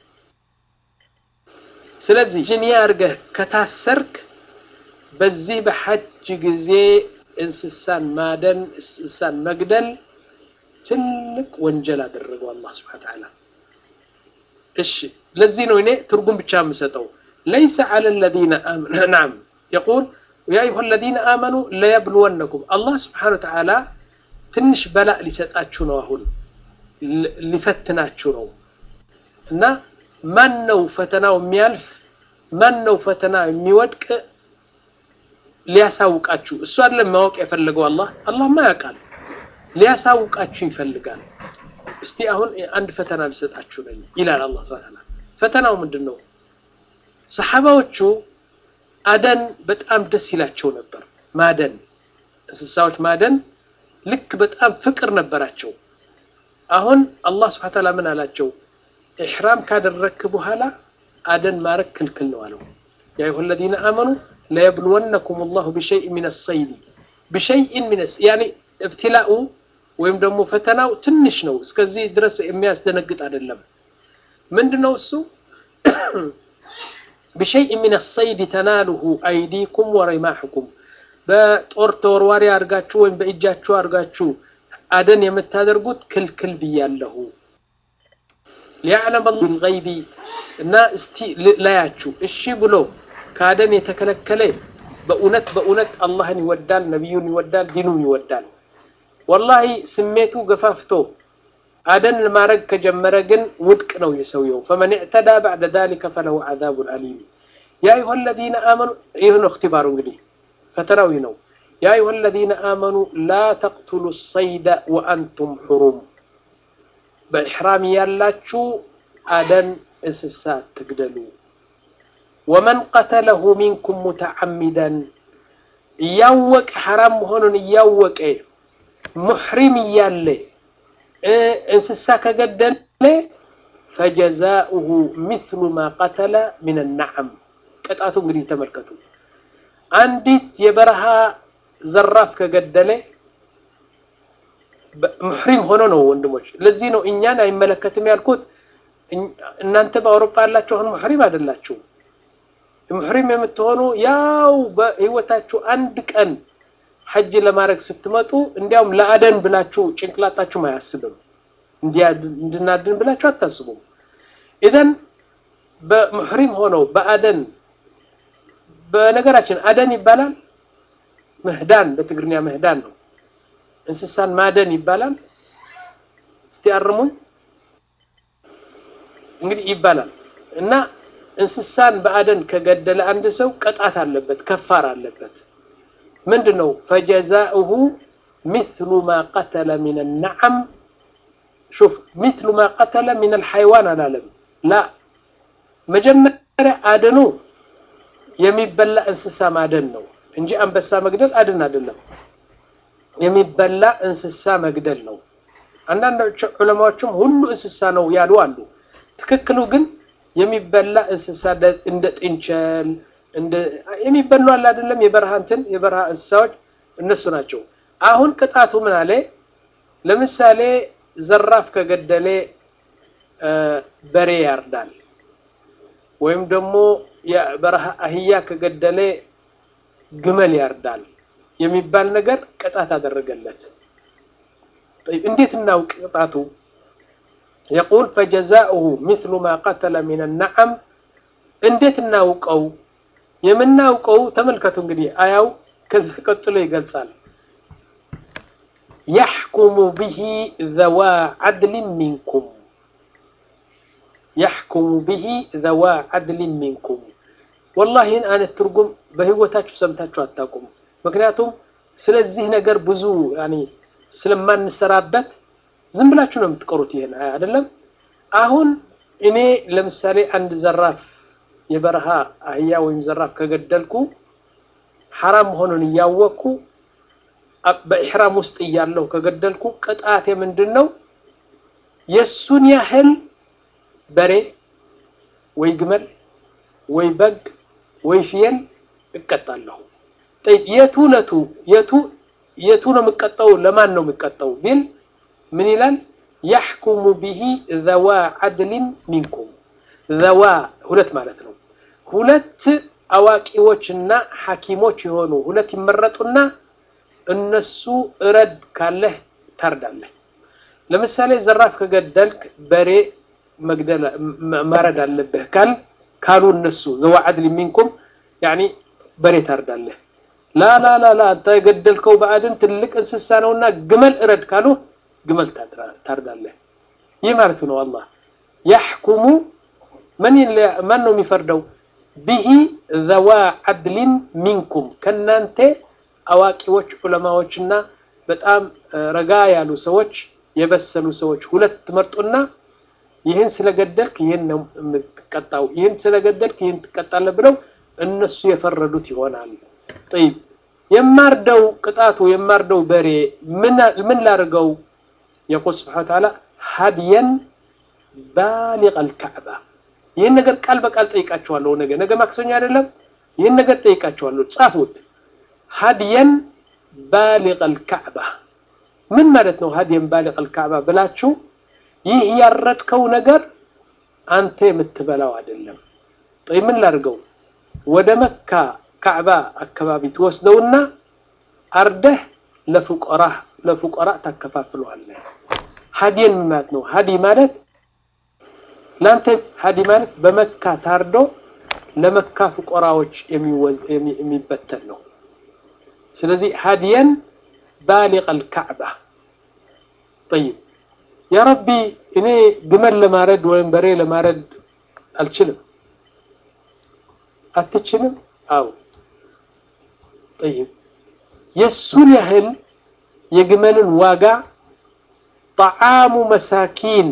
ስለዚህ ጅንያ አድርገህ ከታሰርክ በዚህ በሐጅ ጊዜ እንስሳን ማደን እንስሳን መግደል ትልቅ ወንጀል አደረገው አላህ ስብሐ ተዓላ እሺ ለዚህ ነው እኔ ትርጉም ብቻ የምሰጠው ለይሰ ዐለ الذين آمنوا نعم يقول يا أيها الذين آمنوا ليبلونكم الله سبحانه وتعالى ትንሽ በላእ ሊሰጣችሁ ነው አሁን ሊፈትናችሁ ነው እና ማን ነው ፈተናው የሚያልፍ ማን ነው ፈተና የሚወድቅ ሊያሳውቃችሁ እሱ አይደለም ማወቅ የፈለገው አላህ አላህማ ያውቃል ሊያሳውቃችሁ ይፈልጋል እስቲ አሁን አንድ ፈተና ልሰጣችሁ ነኝ ይላል አላህ Subhanahu ፈተናው ምንድን ነው ሰሐባዎቹ አደን በጣም ደስ ይላቸው ነበር ማደን እንስሳዎች ማደን ልክ በጣም ፍቅር ነበራቸው አሁን አላህ Subhanahu Ta'ala ምን አላቸው ኢሕራም ካደረክ በኋላ አደን ማረክ ክልክል ነው አለው ያ አዩሀ الذين آمنوا ليبلونكم الله بشيء من الصيد بشيء من يعني ابتلاء ወይም ደግሞ ፈተናው ትንሽ ነው እስከዚህ ድረስ የሚያስደነግጥ አይደለም ምንድነው እሱ بشيء من الصيد تناله أيديكم ورماحكم በጦር ተወርዋሪ አድርጋችሁ ወይም በእጃችሁ አድርጋችሁ አደን የምታደርጉት ክልክል ብያለሁ። ሊያዕለም ልገይቢ እና እስቲ ላያችሁ እሺ ብሎ ከአደን የተከለከለ በእውነት በእውነት አላህን ይወዳል፣ ነቢዩን ይወዳል፣ ዲኑን ይወዳል። ወላሂ ስሜቱ ገፋፍቶ አደን ማድረግ ከጀመረ ግን ውድቅ ነው የሰውየው። ፈመን ዕተዳ ባዕደ ዛሊከ ፈለሁ ዓዛቡን አሊም። ያ አዩሃ ለዚነ አመኑ ይህ ነው እክትባሩ እንግዲህ ፈተናዊ ነው። ያ አዩሃ ለዚነ አመኑ ላ ተቅቱሉ ሰይደ ወአንቱም ሑሩም በኢሕራም ያላችሁ አደን እንስሳ ትግደሉ። ወመን ቀተለሁ ሚንኩም ሙተዓሚደን እያወቀ ሐራም መሆኑን እያወቀ ሙሕሪም እያለ እንስሳ ከገደለ ፈጀዛኡሁ ሚስሉ ማ ቀተለ ሚን ነዓም። ቅጣቱ እንግዲህ ተመልከቱ። አንዲት የበረሃ ዘራፍ ከገደለ ሙሕሪም ሆኖ ነው ወንድሞች። ለዚህ ነው እኛን አይመለከትም ያልኩት። እናንተ በአውሮፓ ያላችሁ አሁን ሙሕሪም አይደላችሁ። ሙሕሪም የምትሆኑ ያው በህይወታችሁ አንድ ቀን ሐጅ ለማድረግ ስትመጡ እንዲያውም ለአደን ብላችሁ ጭንቅላታችሁም አያስብም። እንድናድን ብላችሁ አታስቡም። ኢዘን በሙሕሪም ሆነው በአደን በነገራችን አደን ይባላል። ምህዳን በትግርኛ ምህዳን ነው። እንስሳን ማደን ይባላል። እስቲ አርሙኝ። እንግዲህ ይባላል እና እንስሳን በአደን ከገደለ አንድ ሰው ቅጣት አለበት፣ ከፋር አለበት። ምንድን ነው? ፈጀዛኡሁ ሚስሉ ማ ቀተለ ሚን ነዓም። ሹፍ ሚስሉ ማ ቀተለ ሚን አልሐይዋን አላለም። ላ መጀመሪያ አደኑ የሚበላ እንስሳ ማደን ነው እንጂ አንበሳ መግደል አደን አይደለም። የሚበላ እንስሳ መግደል ነው። አንዳንድ ዑለማዎችም ሁሉ እንስሳ ነው ያሉ አሉ። ትክክሉ ግን የሚበላ እንስሳ እንደ ጥንቸል እንደ የሚበሉ አለ አይደለም፣ የበረሃ እንትን የበረሃ እንስሳዎች እነሱ ናቸው። አሁን ቅጣቱ ምን አለ? ለምሳሌ ዘራፍ ከገደለ በሬ ያርዳል፣ ወይም ደግሞ የበረሃ አህያ ከገደለ ግመል ያርዳል የሚባል ነገር ቅጣት አደረገለት። እንዴት እናውቅ ቅጣቱ? የቁል ፈጀዛኡሁ ሚስሉ ማ ቀተለ ሚን ነዓም። እንዴት እናውቀው? የምናውቀው ተመልከቱ እንግዲህ አያው ከዚህ ቀጥሎ ይገልጻል። ያሕኩሙ ብሂ ዘዋ ዓድሊን ሚንኩም ያሕኩሙ ብሂ ዘዋ ዓድሊን ሚንኩም። ወላሂ ይህን አይነት ትርጉም በህይወታችሁ ሰምታችሁ አታውቁም። ምክንያቱም ስለዚህ ነገር ብዙ ያኔ ስለማንሰራበት ዝም ብላችሁ ነው የምትቀሩት። ይሄን አይደለም። አሁን እኔ ለምሳሌ አንድ ዘራፍ የበረሃ አህያ ወይም ዘራፍ ከገደልኩ ሐራም መሆኑን እያወቅኩ በኢሕራም ውስጥ እያለሁ ከገደልኩ ቅጣቴ ምንድን ነው? የሱን ያህል በሬ ወይ ግመል ወይ በግ ወይ ፍየል እቀጣለሁ። የቱ ለቱ የቱ የቱ ነው የምቀጣው? ለማን ነው የምቀጣው ቢል ምን ይላል? ያሕኩሙ ቢሂ ዘዋ ዓድሊን ሚንኩም ዘዋ ሁለት ማለት ነው። ሁለት አዋቂዎችና ሐኪሞች የሆኑ ሁለት ይመረጡና እነሱ እረድ ካለህ ታርዳለህ። ለምሳሌ ዘራፍ ከገደልክ በሬ መግደል ማረድ አለብህ ካል ካሉ እነሱ ዘዋ ዓድሊን ሚንኩም ያኒ በሬ ታርዳለህ። ላ ላ ላ ላ አንተ የገደልከው በአድን ትልቅ እንስሳ ነውና ግመል እረድ ካሉ ግመል ታርዳለህ። ይህ ማለት ነው። አላህ ያሕኩሙ ማን ነው የሚፈርደው? ቢሂ ዘዋ ዓድሊን ሚንኩም ከናንተ አዋቂዎች ዑለማዎችና በጣም ረጋ ያሉ ሰዎች የበሰሉ ሰዎች ሁለት መርጡና ይህን ስለገደልክ ይህን ነው የምትቀጣው፣ ይህን ስለገደልክ ይህን ትቀጣለህ ብለው እነሱ የፈረዱት ይሆናል። ጠይብ የማርደው ቅጣቱ የማርደው በሬ ምን ላድርገው? የቁል ስብሓነ ወተዓላ ሀድየን ባሊቀል ካዕባ። ይህን ነገር ቃል በቃል ጠይቃቸዋለሁ። ነገ ነገ ማክሰኞ አይደለም? ይህን ነገር ጠይቃቸዋለሁ። ጻፉት። ሀድየን ባሊቀል ካዕባ ምን ማለት ነው? ሀድየን ባሊቀል ካዕባ ብላችሁ ይህ ያረድከው ነገር አንተ የምትበላው አይደለም። ጠይ ምን ላድርገው? ወደ መካ ካዕባ አካባቢ ትወስደውና አርደህ ለፉቀራህ ለፉቀራ ታከፋፍለዋለህ። ሀዲየን ማለት ነው። ሀዲ ማለት ለአንተ ሀዲ ማለት በመካ ታርዶ ለመካ ፉቀራዎች የሚበተን ነው። ስለዚህ ሀዲየን ባሊቅ አልካዕባ ጠይብ ያ ረቢ እኔ ግመል ለማረድ ወይም በሬ ለማረድ አልችልም። አትችልም? አዎ። ጠይብ የእሱን ያህል የግመልን ዋጋ ጣዓሙ መሳኪን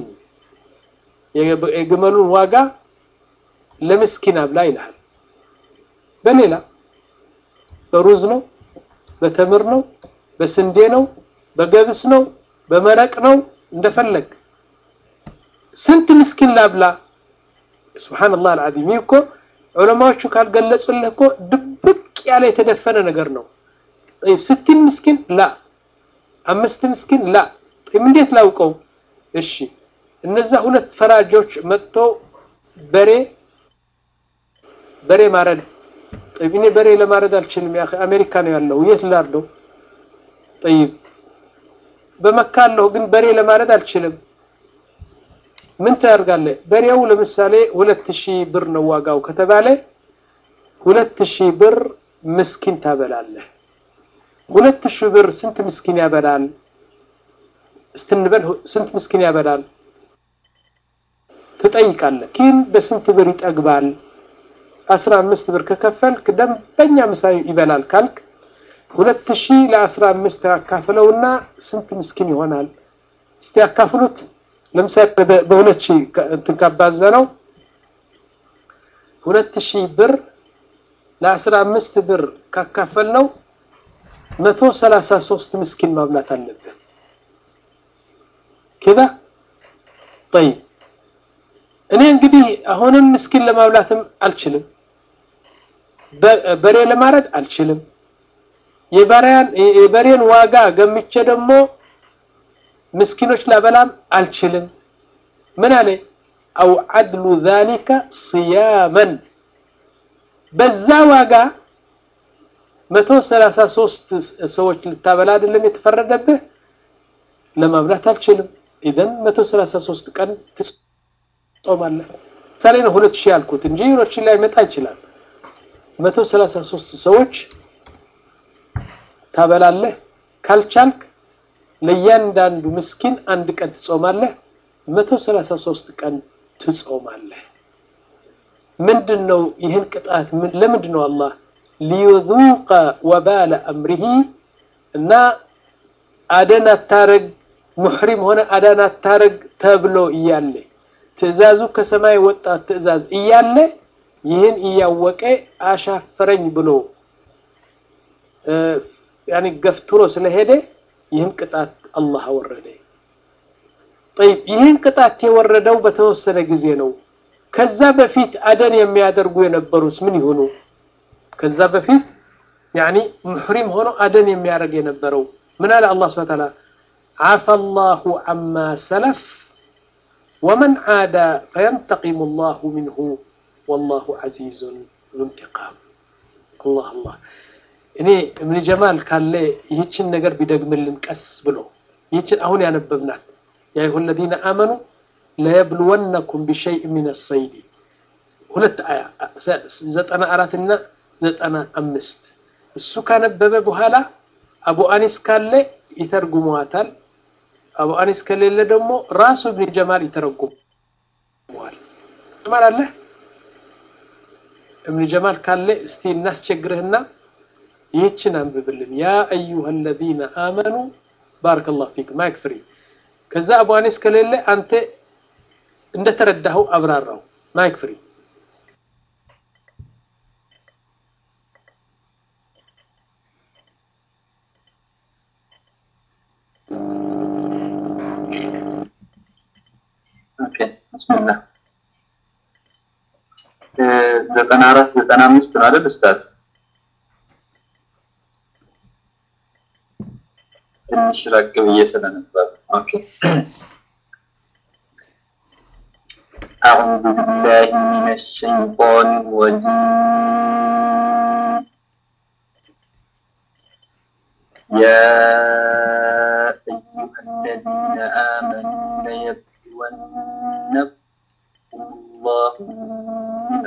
የግመሉን ዋጋ ለምስኪን አብላ ይልሃል። በሌላ በሩዝ ነው፣ በተምር ነው፣ በስንዴ ነው፣ በገብስ ነው፣ በመረቅ ነው እንደፈለግ ስንት ምስኪን ላብላ? ሱብሓነላህ አልዓዚም። ይህ እኮ ዑለማዎቹ ካልገለጹልህ እኮ ድብቅ ያለ የተደፈነ ነገር ነው። ጠይብ ስቲን ምስኪን ላ አምስት ምስኪን ላ እንዴት ላውቀው? እሺ እነዛ ሁለት ፈራጆች መጥቶ በሬ በሬ ማረድ ጠይብ እኔ በሬ ለማረድ አልችልም። ያ አሜሪካ ነው ያለው የት ላርደው? ጠይብ በመካ አለሁ ግን በሬ ለማረድ አልችልም። ምን ታደርጋለህ? በሬው ለምሳሌ ሁለት ሺህ ብር ነው ዋጋው ከተባለ ሁለት ሺህ ብር ምስኪን ታበላለህ። ሁለት ሺህ ብር ስንት ምስኪን ያበላል? እስትንበል ስንት ምስኪን ያበላል ትጠይቃለህ። ግን በስንት ብር ይጠግባል? አስራ አምስት ብር ከከፈልክ ደንበኛ ምሳ ይበላል ካልክ ሁለት ሺህ ለአስራ አምስት ያካፍለውና ስንት ምስኪን ይሆናል? እስቲ ያካፍሉት። ለምሳሌ በሁለት ሺህ እንትን ካባዛ ነው ሁለት ሺህ ብር ለአስራ አምስት ብር ካካፈል ነው መቶ ሰላሳ ሶስት ምስኪን ማብላት አለብን። ከዛ ጠይብ እኔ እንግዲህ አሁንም ምስኪን ለማብላትም አልችልም፣ በሬ ለማረድ አልችልም። የበሬን ዋጋ ገምቼ ደግሞ ምስኪኖች ላበላም አልችልም። ምን አለ አው አድሉ ዛሊከ ስያመን በዛ ዋጋ መቶ ሰላሳ ሶስት ሰዎች ልታበላ አይደለም የተፈረደብህ፣ ለማብላት አልችልም። ኢዘን መቶ ሰላሳ ሶስት ቀን ትጾማለህ። ምሳሌ ነው ሁለት ሺህ ያልኩት እንጂ ሁለት ሺህ ላይ መጣ ይችላል። መቶ ሰላሳ ሶስት ሰዎች ታበላለህ። ካልቻልክ ለእያንዳንዱ ምስኪን አንድ ቀን ትጾማለህ። መቶ ሰላሳ ሶስት ቀን ትጾማለህ። ምንድን ነው ይህን ቅጣት ለምንድን ነው አላህ ሊዩዙቀ ወባለ አምሪሂ እና አደን አታረግ ሙሕሪም ሆነ አዳን አታረግ ተብሎ እያለ ትዕዛዙ ከሰማይ ወጣ ትዕዛዝ እያለ ይህን እያወቀ አሻፈረኝ ብሎ ያኒ ገፍትሮ ስለሄደ ይህን ቅጣት አላህ አወረደ። ጠይብ ይህን ቅጣት የወረደው በተወሰነ ጊዜ ነው። ከዛ በፊት አደን የሚያደርጉ የነበሩስ ምን ይሆኑ? ከዛ በፊት ያኒ ሙሕሪም ሆኖ አደን የሚያደርግ የነበረው ምን አለ አላህ ሱብሓነሁ ወተዓላ ዓፈ ላሁ ዐማ ሰለፍ ወመን ዓዳ ፈየንተቂሙ ላሁ ሚንሁ ወላሁ ዐዚዙን ዙ እንቲቃም። አላህ አላህ እኔ እብን ጀማል ካለ ይህችን ነገር ቢደግምልን ቀስ ብሎ ይህችን አሁን ያነበብናት ያ አዩሀ ለዚነ አመኑ ለየብልወነኩም ቢሸይእ ሚነ ሰይድ ሁለት አያ ዘጠና አራትና ዘጠና አምስት እሱ ካነበበ በኋላ አቡ አኒስ ካለ ይተርጉመዋታል። አቡ አኒስ ከሌለ ደግሞ ራሱ እብን ጀማል ይተረጉመዋል። ጀማል አለ እብን ጀማል ካለ እስቲ እናስቸግርህና ይህችን አንብብልን። ያ አዩሀ ለዚነ አመኑ ባረከላሁ ፊክ ማይክ ፍሪ። ከዛ አቡ አኒስ ከሌለ አንተ እንደተረዳኸው አብራራው። ማይክ ፍሪ። ኦኬ ብስሚላህ ዘጠና አራት ዘጠና አምስት ነው አይደል ኡስታዝ? ትንሽ ራቅ ብዬ ስለነበር ኦኬ أعوذ بالله من الشيطان الرجيم يا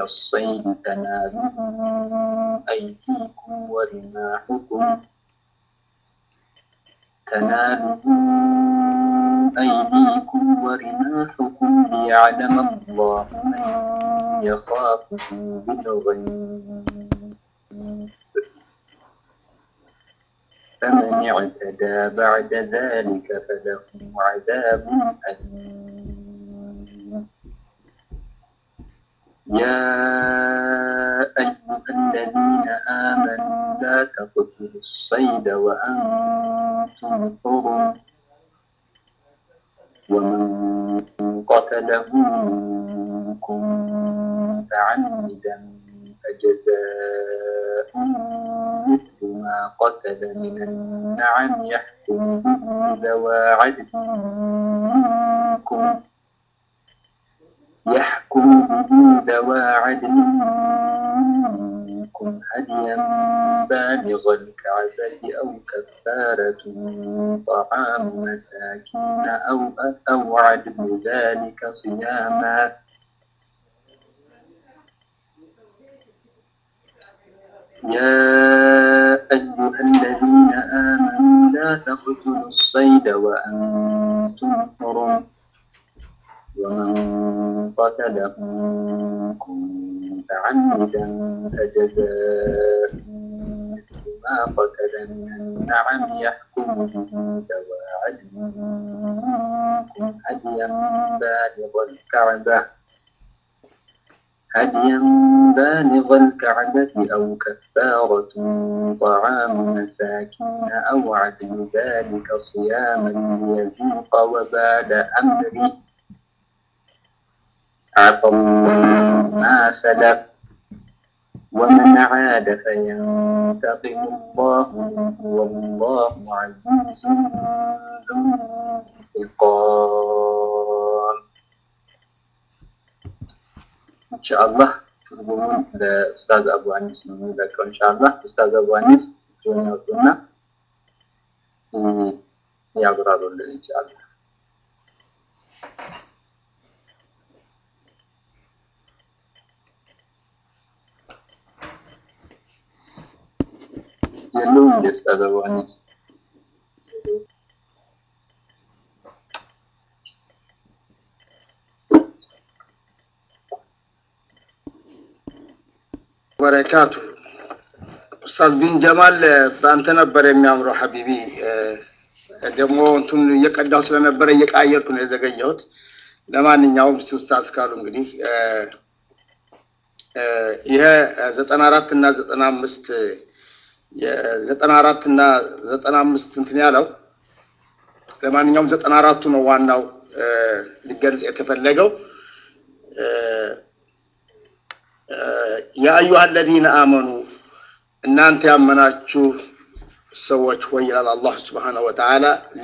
الصيد تناله أيديكم ورماحكم تناله أيديكم ورماحكم ليعلم الله من يخافه بالغيب فمن اعتدى بعد ذلك فله عذاب أليم يا أيها الذين آمنوا لا تقتلوا الصيد وأنتم حرم ومن قتله منكم متعمدا فجزاء مثل ما قتل من النعم يحكم به ذوى عدل منكم يحكم به ذوى عدل منكم هديا بالغ الكعبة أو كفارة طعام مساكين أو أو عدل ذلك صياما يا أيها الذين آمنوا لا تقتلوا الصيد وأنتم حرم ومن قتله منكم متعمدا فجزاء مثل ما قتل من النعم يحكم به ذوى عدل منكم هديا بالغ الكعبة هديا بالغ الكعبة أو كفارة طعام مساكين أو عدل ذلك صياما ليذوق وبال أمره عفى الله ما سلف ومن عاد فينتقم الله منه والله عزيز ذو انتقام ኢንሻአላህ ትርጉሙን ለኡስታዝ አቡ አኒስ ነው የሚለቀው። ኢንሻአላህ ኡስታዝ አቡ አኒስ ጆን ያውጡና ያብራሩልን ኢንሻአላህ። የለውም እንደ ኡስታዝ አቡ አኒስ በረካቱ ኡስታዝ ቢን ጀማል በአንተ ነበር የሚያምረው ሀቢቢ። ደግሞ እንትን እየቀዳው ስለነበረ እየቃየርኩ ነው የዘገየሁት። ለማንኛውም እስቲ ኡስታዝ ካሉ እንግዲህ ይሄ ዘጠና አራት እና ዘጠና አምስት ዘጠና አራት እና ዘጠና አምስት እንትን ያለው ለማንኛውም ዘጠና አራቱ ነው ዋናው ሊገልጽ የተፈለገው የአዩሃ አለዚነ አመኑ እናንተ ያመናችሁ ሰዎች ሆይ ይላል አላህ ስብሓነሁ ወተዓላ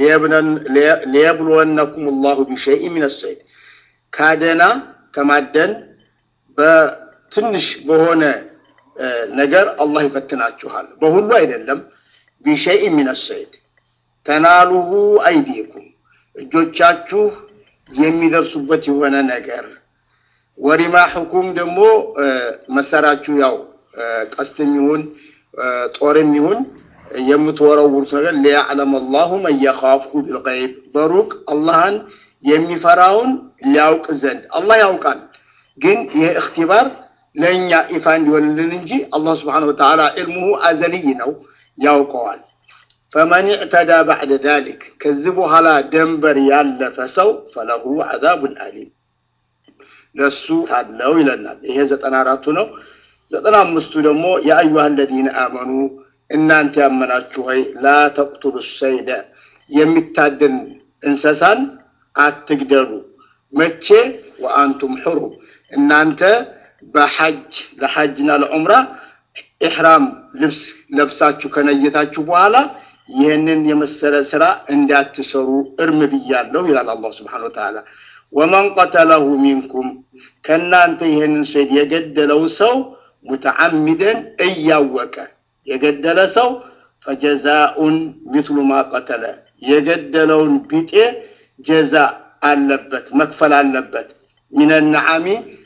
ሊየብልወነኩም ላሁ ቢሸይእ ሚነ ሰይድ ካደና ከማደን በትንሽ በሆነ ነገር አላህ ይፈትናችኋል። በሁሉ አይደለም። ቢሸይእ ሚነ ሰይድ ተናሉሁ አይዲኩም እጆቻችሁ የሚደርሱበት የሆነ ነገር ወሪማሕኩም ደግሞ መሳሪያችሁ ያው ቀስትም ይሁን ጦርም ይሁን የምትወረውሩት ነገር ሊያዕለም አላሁ መን የኻፍሁ ቢልገይብ በሩቅ አላህን የሚፈራውን ሊያውቅ ዘንድ አላህ ያውቃል። ግን ይህ እክትባር ለእኛ ይፋ እንዲሆንልን እንጂ አላህ ስብሓነሁ ወተዓላ ዕልሙሁ አዘልይ ነው፣ ያውቀዋል። ፈመን ዕተዳ ባዕደ ዛሊክ ከዚህ በኋላ ደንበር ያለፈ ሰው ፈለሁ ዐዛቡን አሊም ለሱ ታለው ይለናል። ይሄ ዘጠና አራቱ ነው። ዘጠና አምስቱ ደግሞ የአዩሃ አለዚነ አመኑ እናንተ ያመናችሁ ሆይ ላ ተቅቱሉ ሰይደ የሚታደን እንስሳን አትግደሉ። መቼ ወአንቱም ሕሩም እናንተ በሐጅ ለሐጅና ለዑምራ ኢሕራም ልብስ ለብሳችሁ ከነየታችሁ በኋላ ይህንን የመሰለ ስራ እንዳትሰሩ እርም ብያለሁ ይላል አላህ ስብሓነሁ ወተዓላ። ወመን ቀተለሁ ሚንኩም ከእናንተ ይህንን ሰይድ የገደለው ሰው ሙተዓሚደን እያወቀ የገደለ ሰው ፈጀዛኡን ሚትሉ ማ ቀተለ የገደለውን ቢጤ ጀዛ አለበት መክፈል አለበት። ሚነ ነዓሚ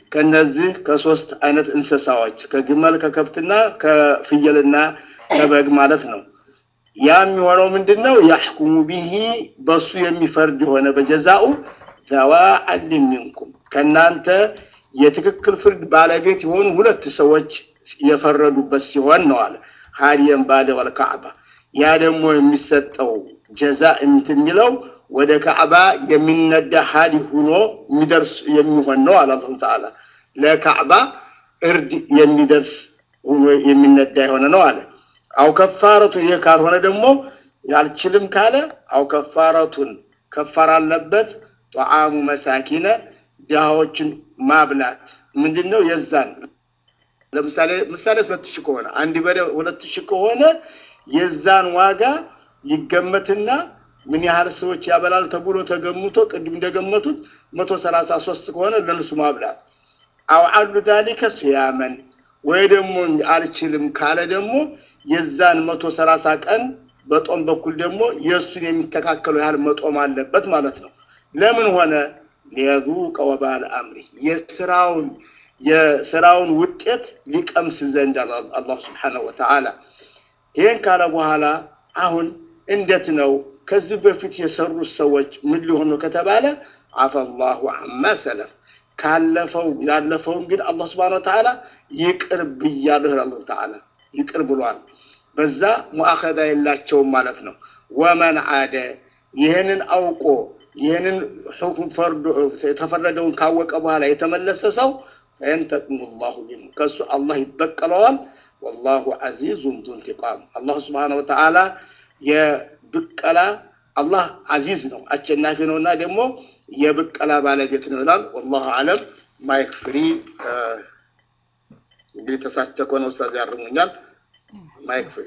ከነዚህ ከሶስት አይነት እንስሳዎች ከግመል ከከብትና ከፍየልና ከበግ ማለት ነው። ያ የሚሆነው ምንድን ነው? ያሕኩሙ ቢሂ በሱ የሚፈርድ የሆነ በጀዛኡ ዘዋ አድሊን ሚንኩም ከእናንተ የትክክል ፍርድ ባለቤት የሆኑ ሁለት ሰዎች የፈረዱበት ሲሆን ነው አለ ሀዲየን ባለ ወልካዕባ ያ ደግሞ የሚሰጠው ጀዛ እንትን የሚለው ወደ ካዕባ የሚነዳ ሀዲ ሁኖ የሚደርስ የሚሆን ነው አለ አላሁ ተዓላ ለካዕባ እርድ የሚደርስ ሆኖ የሚነዳ የሆነ ነው አለ አው ከፋረቱ ይህ ካልሆነ ደግሞ ያልችልም ካለ አው ከፋረቱን ከፋር አለበት ጧዓሙ መሳኪነ ድሃዎችን ማብላት ምንድን ነው የዛን ለምሳሌ ምሳሌ ሁለት ሺህ ከሆነ አንድ በሬ ሁለት ሺህ ከሆነ የዛን ዋጋ ይገመትና ምን ያህል ሰዎች ያበላል ተብሎ ተገምቶ ቅድም እንደገመቱት መቶ ሰላሳ ሶስት ከሆነ ለነሱ ማብላት አው አሉ ዛሊከ ስያመን ወይ ደግሞ አልችልም ካለ ደግሞ የዛን መቶ ሰላሳ ቀን በጦም በኩል ደግሞ የእሱን የሚተካከለው ያህል መጦም አለበት ማለት ነው። ለምን ሆነ? ሊየዙቀ ወባል አምሪ የስራውን የስራውን ውጤት ሊቀምስ ዘንድ አላህ ስብሓነሁ ወተዓላ ይህን ካለ በኋላ አሁን እንዴት ነው ከዚህ በፊት የሰሩት ሰዎች ምን ሊሆኑ ከተባለ አፈላሁ አማ ሰለፍ ካለፈው ያለፈውን ግን አላህ ስብሓነሁ ወተዓላ ይቅር ብያለሁ አላህ ተዓላ ይቅር ብሏል። በዛ ሙአኸዛ የላቸውም ማለት ነው። ወመን አደ ይህንን አውቆ ይህንን ሁክም ፈርዶ የተፈረደውን ካወቀ በኋላ የተመለሰ ሰው ፈየንተቅሙ ላሁ ሚንሁ ከእሱ አላህ ይበቀለዋል። ወላሁ ዐዚዙን ዙ እንቲቃም አላሁ ስብሓነሁ ወተዓላ የብቀላ አላህ አዚዝ ነው አሸናፊ ነውና ደግሞ የብቀላ ባለቤት ነው ይላል። ወላሁ አለም ማይክ ፍሪ እንግዲህ ተሳስቼ ከሆነ ኡስታዝ ያርሙኛል። ማይክ ፍሪ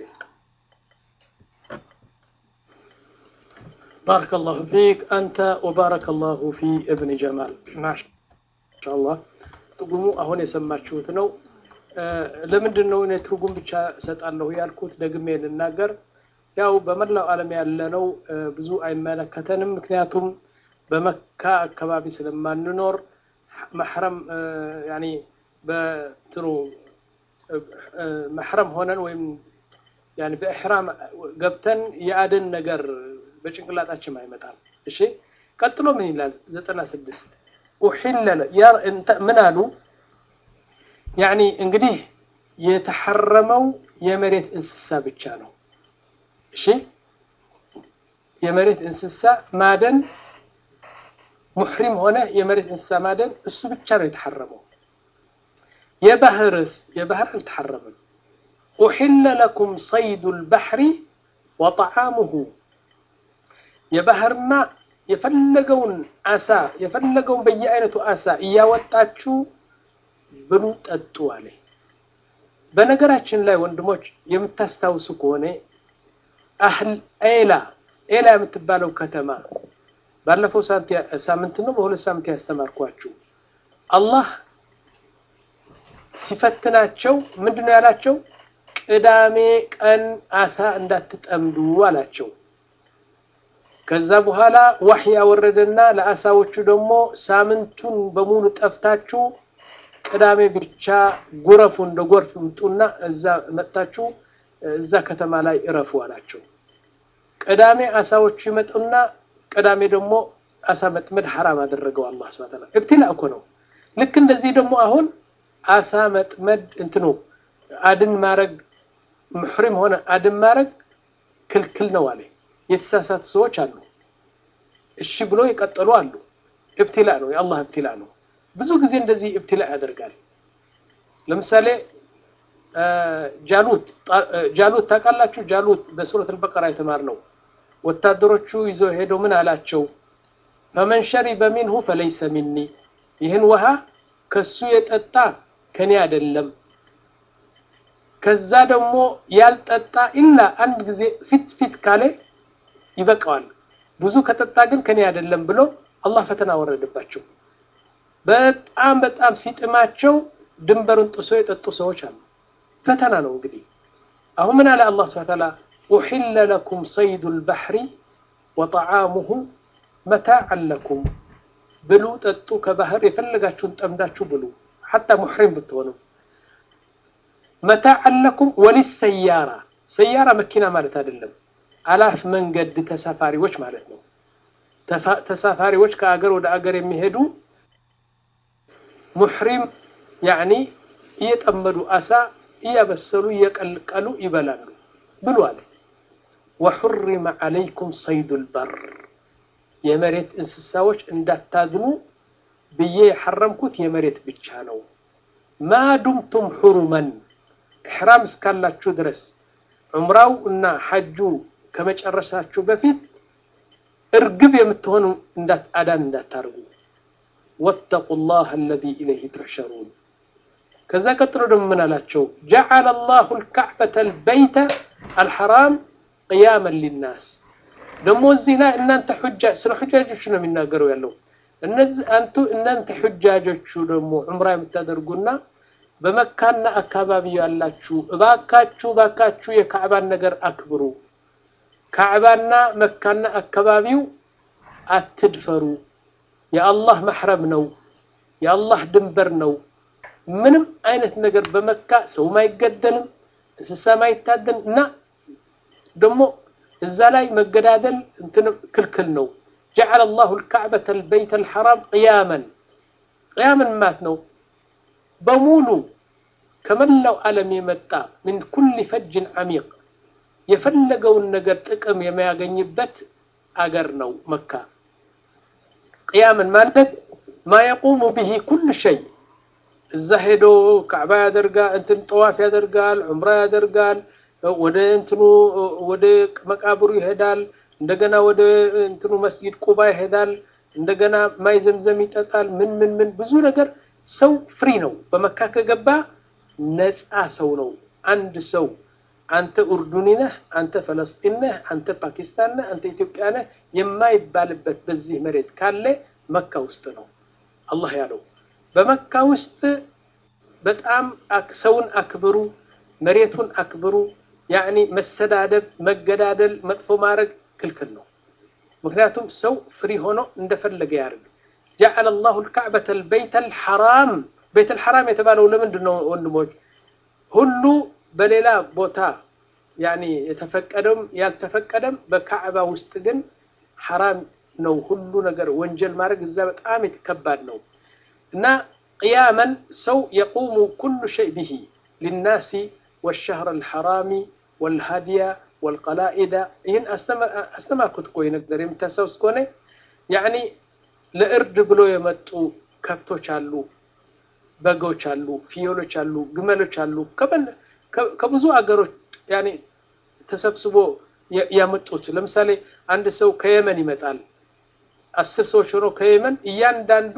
ባረከ ላሁ ፊክ አንተ ወባረከ ላሁ ፊ እብን ጀማል ማሻአላህ ትርጉሙ አሁን የሰማችሁት ነው ለምንድን ነው እኔ ትርጉም ብቻ እሰጣለሁ ያልኩት ደግሜ ልናገር ያው በመላው ዓለም ያለነው ብዙ አይመለከተንም ምክንያቱም በመካ አካባቢ ስለማንኖር መሕረም ያኒ በትኑ መሕረም ሆነን ወይም ያኒ በኢሕራም ገብተን የአደን ነገር በጭንቅላታችን አይመጣም። እሺ ቀጥሎ ምን ይላል? ዘጠና ስድስት ኡሒለለ ምን አሉ? ያኒ እንግዲህ የተሐረመው የመሬት እንስሳ ብቻ ነው። እሺ የመሬት እንስሳ ማደን ሙሕሪም ሆነ የመሬት እንስሳ ማደን እሱ ብቻ ነው የተሐረመው። የባህርስ የባህር አልተሐረመም። ኡሒለ ለኩም ሰይዱ ልባሕሪ ወጠዓሙሁ የባህርማ የፈለገውን አሳ የፈለገውን በየአይነቱ አሳ እያወጣችሁ ብሉ ጠጡ አለ። በነገራችን ላይ ወንድሞች የምታስታውሱ ከሆነ አህል ኤላ ኤላ የምትባለው ከተማ ባለፈው ሳምንት ነው በሁለት ሳምንት ያስተማርኳችሁ አላህ ሲፈትናቸው ምንድን ነው ያላቸው? ቅዳሜ ቀን አሳ እንዳትጠምዱ አላቸው። ከዛ በኋላ ዋህይ ያወረደና ለአሳዎቹ ደግሞ ሳምንቱን በሙሉ ጠፍታችሁ ቅዳሜ ብቻ ጎረፉ እንደ ጎርፍ ምጡና እዛ መጥታችሁ እዛ ከተማ ላይ እረፉ አላቸው። ቅዳሜ አሳዎቹ ይመጡና ቅዳሜ ደግሞ አሳ መጥመድ ሐራም አደረገው አላህ ሱብሓነሁ ወተዓላ። እብትላ እኮ ነው። ልክ እንደዚህ ደግሞ አሁን አሳ መጥመድ እንትኑ አድን ማረግ ሙሕሪም ሆነ አድን ማረግ ክልክል ነው አለ። የተሳሳቱ ሰዎች አሉ። እሺ ብሎ የቀጠሉ አሉ። እብትላ ነው፣ የአላህ እብትላ ነው። ብዙ ጊዜ እንደዚህ እብትላ ያደርጋል። ለምሳሌ ጃሉት ጃሉት ታውቃላችሁ? ጃሉት በሱረት አልበቀራ የተማርነው ወታደሮቹ ይዘው ሄደው ምን አላቸው? ፈመን ሸሪበ ሚንሁ ፈለይሰ ሚኒ፣ ይህን ውሃ ከሱ የጠጣ ከኔ አይደለም። ከዛ ደግሞ ያልጠጣ ኢላ አንድ ጊዜ ፊት ፊት ካለ ይበቃዋል። ብዙ ከጠጣ ግን ከኔ አይደለም ብሎ አላህ ፈተና ወረደባቸው። በጣም በጣም ሲጥማቸው ድንበሩን ጥሶ የጠጡ ሰዎች አሉ። ፈተና ነው እንግዲህ። አሁን ምን አለ አላህ ሱብሓነሁ ወተዓላ ኡሒለ ለኩም ሰይዱ ልባሕሪ ወጠዓሙሁ መታዕን ለኩም ብሉ ጠጡ፣ ከባህር የፈለጋችሁን ጠምዳችሁ ብሉ። ሐታ ሙሕሪም ብትሆኑ መታዕን ለኩም ወሊሰያራ ሰያራ መኪና ማለት አይደለም አላፍ መንገድ ተሳፋሪዎች ማለት ነው ተሳፋሪዎች ከአገር ወደ አገር የሚሄዱ ሙሕሪም ያዕኒ እየጠመዱ አሳ እያበሰሉ እየቀልቀሉ ይበላሉ ብሎ አለ ወሑሪመ ዓለይኩም ሰይዱ ልበር የመሬት እንስሳዎች እንዳታድኑ ብዬ የሐረምኩት የመሬት ብቻ ነው ማ ዱምቱም ሑሩመን ኢሕራም እስካላችሁ ድረስ ዑምራው እና ሐጁ ከመጨረሳችሁ በፊት እርግብ የምትሆኑ አዳን እንዳታርጉ ወተቁ ላህ አለዚ ኢለይህ ትሕሸሩን ከዛ ቀጥሎ ደግሞ ምን አላቸው ጀዓለ ላሁ ልካዕበተ ልበይተ አልሐራም ቅያመን ሊናስ ደግሞ እዚህ ላይ እናንተ ሑጃጅ ስለ ሑጃጆቹ ነው የሚናገረው ያለው አንቱ እናንተ ሑጃጆቹ ደግሞ ዑምራ የምታደርጉና በመካና አካባቢ ያላችሁ እባካችሁ እባካችሁ የካዕባን ነገር አክብሩ ካዕባና መካና አካባቢው አትድፈሩ የአላህ ማሕረም ነው የአላህ ድንበር ነው ምንም አይነት ነገር በመካ ሰውም አይገደልም እንስሳም አይታደን እና ደግሞ እዛ ላይ መገዳደል እንትን ክልክል ነው ጀዓለ ላሁ ልካዕበተ ልበይተ ልሐራም ቅያመን ቅያመን ማት ነው በሙሉ ከመላው ዓለም የመጣ ምን ኩል ፈጅን ዓሚቅ የፈለገውን ነገር ጥቅም የሚያገኝበት አገር ነው መካ ቅያምን ማለት ማ የቁሙ ብሂ ኩል ሸይ እዛ ሄዶ ካዕባ ያደርጋል እንትን ጠዋፍ ያደርጋል ዑምራ ያደርጋል ወደ እንትኑ ወደ መቃብሩ ይሄዳል እንደገና ወደ እንትኑ መስጊድ ቁባ ይሄዳል እንደገና ማይ ዘምዘም ይጠጣል ምን ምን ምን ብዙ ነገር ሰው ፍሪ ነው በመካ ከገባ ነፃ ሰው ነው አንድ ሰው አንተ ኡርዱኒ ነህ አንተ ፈለስጢን ነህ አንተ ፓኪስታን ነህ አንተ ኢትዮጵያ ነህ የማይባልበት በዚህ መሬት ካለ መካ ውስጥ ነው አላህ ያለው በመካ ውስጥ በጣም ሰውን አክብሩ መሬቱን አክብሩ ያዕኒ መሰዳደብ መገዳደል መጥፎ ማድረግ ክልክል ነው ምክንያቱም ሰው ፍሪ ሆኖ እንደፈለገ ያርግ ጀዓለ ላሁ ልካዕበተ ልበይተ ልሐራም ቤት ልሐራም የተባለው ለምንድን ነው ወንድሞች ሁሉ በሌላ ቦታ ያኒ የተፈቀደም ያልተፈቀደም በካዕባ ውስጥ ግን ሐራም ነው ሁሉ ነገር ወንጀል ማድረግ እዛ በጣም የተከባድ ነው እና ቅያመን ሰው የቁሙ ኩሉ ሸይ ብሂ ሊናሲ والشهر الحرامي والهدي والقلائد ይህን አስተማርኩት እኮ ነገር የምታስታውስ ከሆነ ያኒ ለእርድ ብሎ የመጡ ከብቶች አሉ በጎች አሉ ፍየሎች አሉ ግመሎች አሉ ከብዙ አገሮች ያኔ ተሰብስቦ ያመጡት ለምሳሌ አንድ ሰው ከየመን ይመጣል አስር ሰዎች ሆነው ከየመን እያንዳንዱ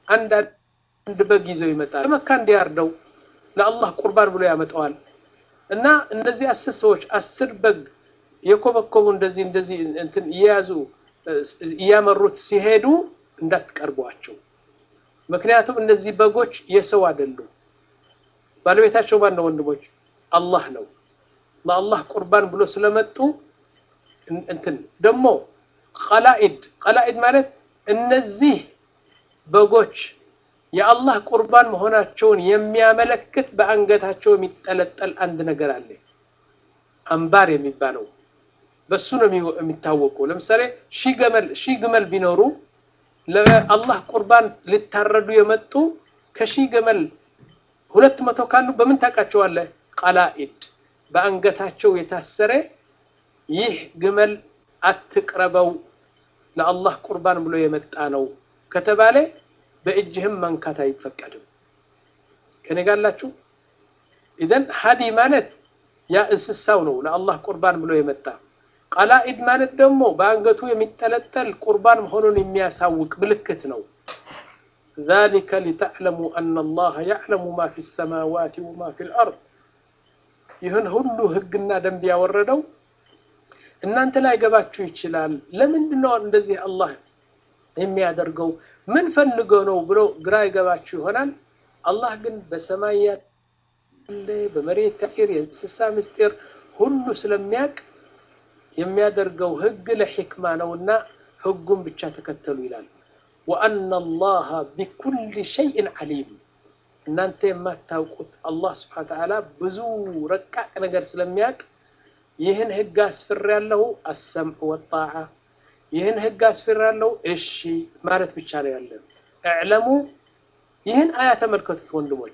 አንድ በግ ይዘው ይመጣል ለመካ እንዲያርደው ለአላህ ቁርባን ብሎ ያመጣዋል እና እነዚህ አስር ሰዎች አስር በግ የኮበኮቡ እንደዚህ እንደዚህ እንትን እየያዙ እያመሩት ሲሄዱ እንዳትቀርቧቸው ምክንያቱም እነዚህ በጎች የሰው አይደሉም ባለቤታቸው ማን ነው ወንድሞች አላህ ነው ለአላህ ቁርባን ብሎ ስለመጡ እንትን ደግሞ ቀላኢድ ቀላኢድ ማለት እነዚህ በጎች የአላህ ቁርባን መሆናቸውን የሚያመለክት በአንገታቸው የሚጠለጠል አንድ ነገር አለ አምባር የሚባለው በሱ ነው የሚታወቁ ለምሳሌ ሺህ ገመል ሺህ ግመል ቢኖሩ ለአላህ ቁርባን ሊታረዱ የመጡ ከሺህ ገመል ሁለት መቶ ካሉ በምን ታውቃቸዋለህ? ቀላኢድ በአንገታቸው የታሰረ ይህ ግመል አትቅረበው ለአላህ ቁርባን ብሎ የመጣ ነው ከተባለ በእጅህም መንካት አይፈቀድም። ከኔ ጋር አላችሁ? ኢዘን ሀዲ ማለት ያ እንስሳው ነው ለአላህ ቁርባን ብሎ የመጣ ቀላኢድ ማለት ደግሞ በአንገቱ የሚጠለጠል ቁርባን መሆኑን የሚያሳውቅ ምልክት ነው። ذلك لتعلموا أن الله يعلم ما في السماوات وما في الأرض ይህን ሁሉ ህግና ደንብ ያወረደው እናንተ ላይ ገባችሁ ይችላል። ለምንድን ነው እንደዚህ አላህ የሚያደርገው? ምን ፈልገው ነው ብሎ ግራ ይገባችሁ ይሆናል። አላህ ግን በሰማይ ያለ በመሬት ምስጢር፣ የእንስሳ ምስጢር ሁሉ ስለሚያውቅ የሚያደርገው ህግ ለሕክማ ነውና ህጉን ብቻ ተከተሉ ይላል። ወአነ አላህ ቢኩል ሸይእን ዓሊም እናንተ የማታውቁት አላህ ስብሐነ ወተዓላ ብዙ ረቃቅ ነገር ስለሚያውቅ ይህን ህግ አስፍሬያለሁ አሰምዕ ወጣዓ ይህን ህግ አስፍሬያለሁ እሺ ማለት ብቻ ነው ያለን። እዕለሙ ይህን አያ ተመልከቱት ወንድሞች።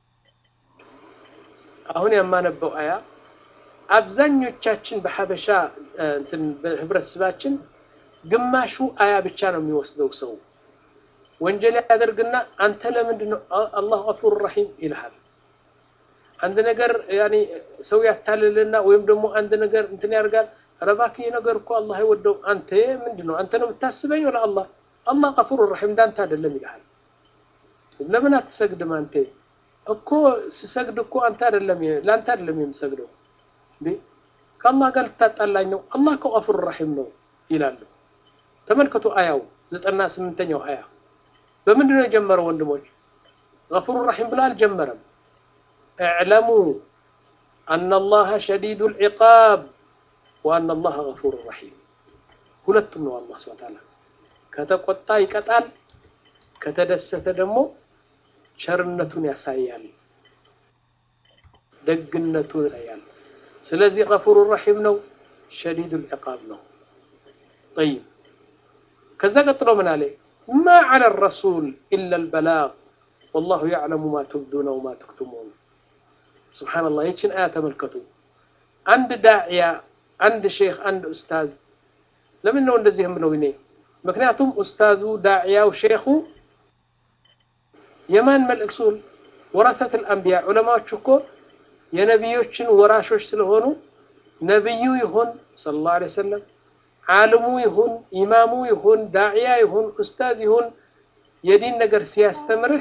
አሁን የማነበው አያ አብዛኞቻችን በሐበሻ እንትን በህብረተሰባችን ግማሹ አያ ብቻ ነው የሚወስደው ሰው ወንጀል ያደርግና አንተ ለምንድን ነው አላሁ ገፉር ረሂም ይልሃል። አንድ ነገር ያኔ ሰው ያታልልና ወይም ደግሞ አንድ ነገር እንትን ያደርጋል። ኧረ እባክህ ይህ ነገር እኮ አላህ አይወደው። አንተ ምንድን ነው አንተ ነው የምታስበኝ ወላ አላህ? አላህ ገፉር ረሂም እንዳንተ አይደለም ይልሃል። ለምን አትሰግድም አንተ? እኮ ስሰግድ እኮ አንተ አይደለም ለአንተ አይደለም የምሰግደው እንዴ ከአላህ ጋር ልታጣላኝ ነው። አላህ እኮ ገፉር ረሂም ነው ይላሉ። ተመልከቱ አያው ዘጠና ስምንተኛው አያ በምንድን ነው የጀመረው ወንድሞች? ገፉር ረሂም ብሎ አልጀመረም። እዕለሙ አነ አላህ ሸዲዱል ዒቃብ ወአነ አላህ ገፉር ረሂም ሁለቱም ነው። አላህ ሱብሓነሁ ወተዓላ ከተቆጣ ይቀጣል፣ ከተደሰተ ደግሞ ቸርነቱን ያሳያል፣ ደግነቱን ያሳያል። ስለዚህ ገፉር ረሂም ነው፣ ሸዲዱል ዒቃብ ነው። ጠይብ ከዛ ቀጥሎ ምን አለ? ማ ዐለ ረሱል ኢለል በላግ ወላሁ ያዕለሙ ማ ትብዱነ ወማ ተክቱሙን። ሱብሓነላህ ይችን አያ ተመልከቱ። አንድ ዳዕያ፣ አንድ ሼክ፣ አንድ ኡስታዝ ለምን ነው እንደዚህ የምለው እኔ? ምክንያቱም ኡስታዙ፣ ዳዕያው፣ ሼኹ የማን መልእክሱል ወረሰቱል አንቢያ ዑለማዎች እኮ የነቢዮችን ወራሾች ስለሆኑ ነቢዩ ይሁን ሰለላሁ ዐለይሂ ወሰለም ዓልሙ ይሁን ኢማሙ ይሁን ዳዕያ ይሁን ኡስታዝ ይሁን የዲን ነገር ሲያስተምርህ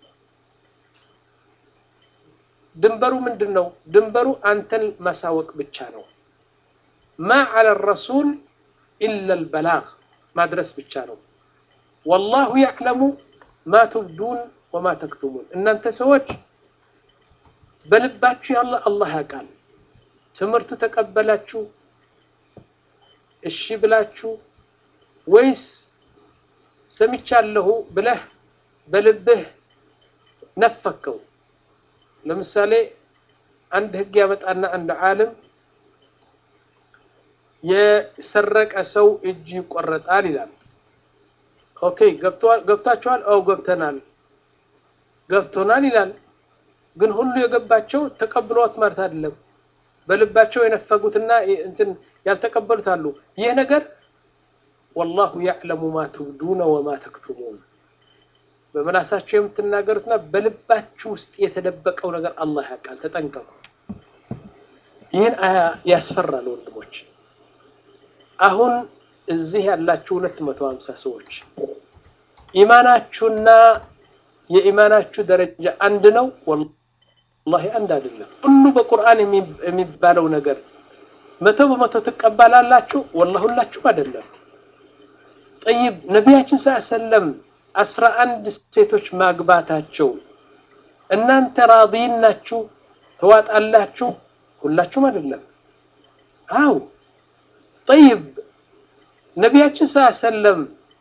ድንበሩ ምንድን ነው? ድንበሩ አንተን ማሳወቅ ብቻ ነው። ማ ዐለ ረሱል ኢለል በላግ ማድረስ ብቻ ነው። ወላሁ ያዕለሙ ማ ትብዱን ወማ ተክቱሙን። እናንተ ሰዎች በልባችሁ ያለ አላህ ያውቃል። ትምህርቱ ተቀበላችሁ እሺ ብላችሁ ወይስ ሰምቻለሁ ብለህ በልብህ ነፈከው። ለምሳሌ አንድ ህግ ያመጣና አንድ ዓለም የሰረቀ ሰው እጅ ይቆረጣል ይላል። ኦኬ ገብታችኋል? አው ገብተናል፣ ገብቶናል ይላል። ግን ሁሉ የገባቸው ተቀብሏት ማለት አይደለም። በልባቸው የነፈጉትና እንትን ያልተቀበሉት አሉ። ይህ ነገር ወላሁ ያዕለሙ ማ ትብዱነ ወማ ተክቱሙን በመላሳቸው የምትናገሩትና በልባችሁ ውስጥ የተደበቀው ነገር አላህ ያውቃል። ተጠንቀቁ። ይህን አያ ያስፈራል ወንድሞች። አሁን እዚህ ያላችሁ ሁለት መቶ ሀምሳ ሰዎች ኢማናችሁና የኢማናችሁ ደረጃ አንድ ነው? ወላሂ አንድ አይደለም። ሁሉ በቁርአን የሚባለው ነገር መቶ በመቶ ትቀበላላችሁ? ወላሂ ሁላችሁም አይደለም። ጠይብ ነቢያችን ሰለም አስራ አንድ ሴቶች ማግባታቸው እናንተ ራዲን ናችሁ ተዋጣላችሁ? ሁላችሁም አይደለም። አው ጠይብ ነቢያችን ሰለም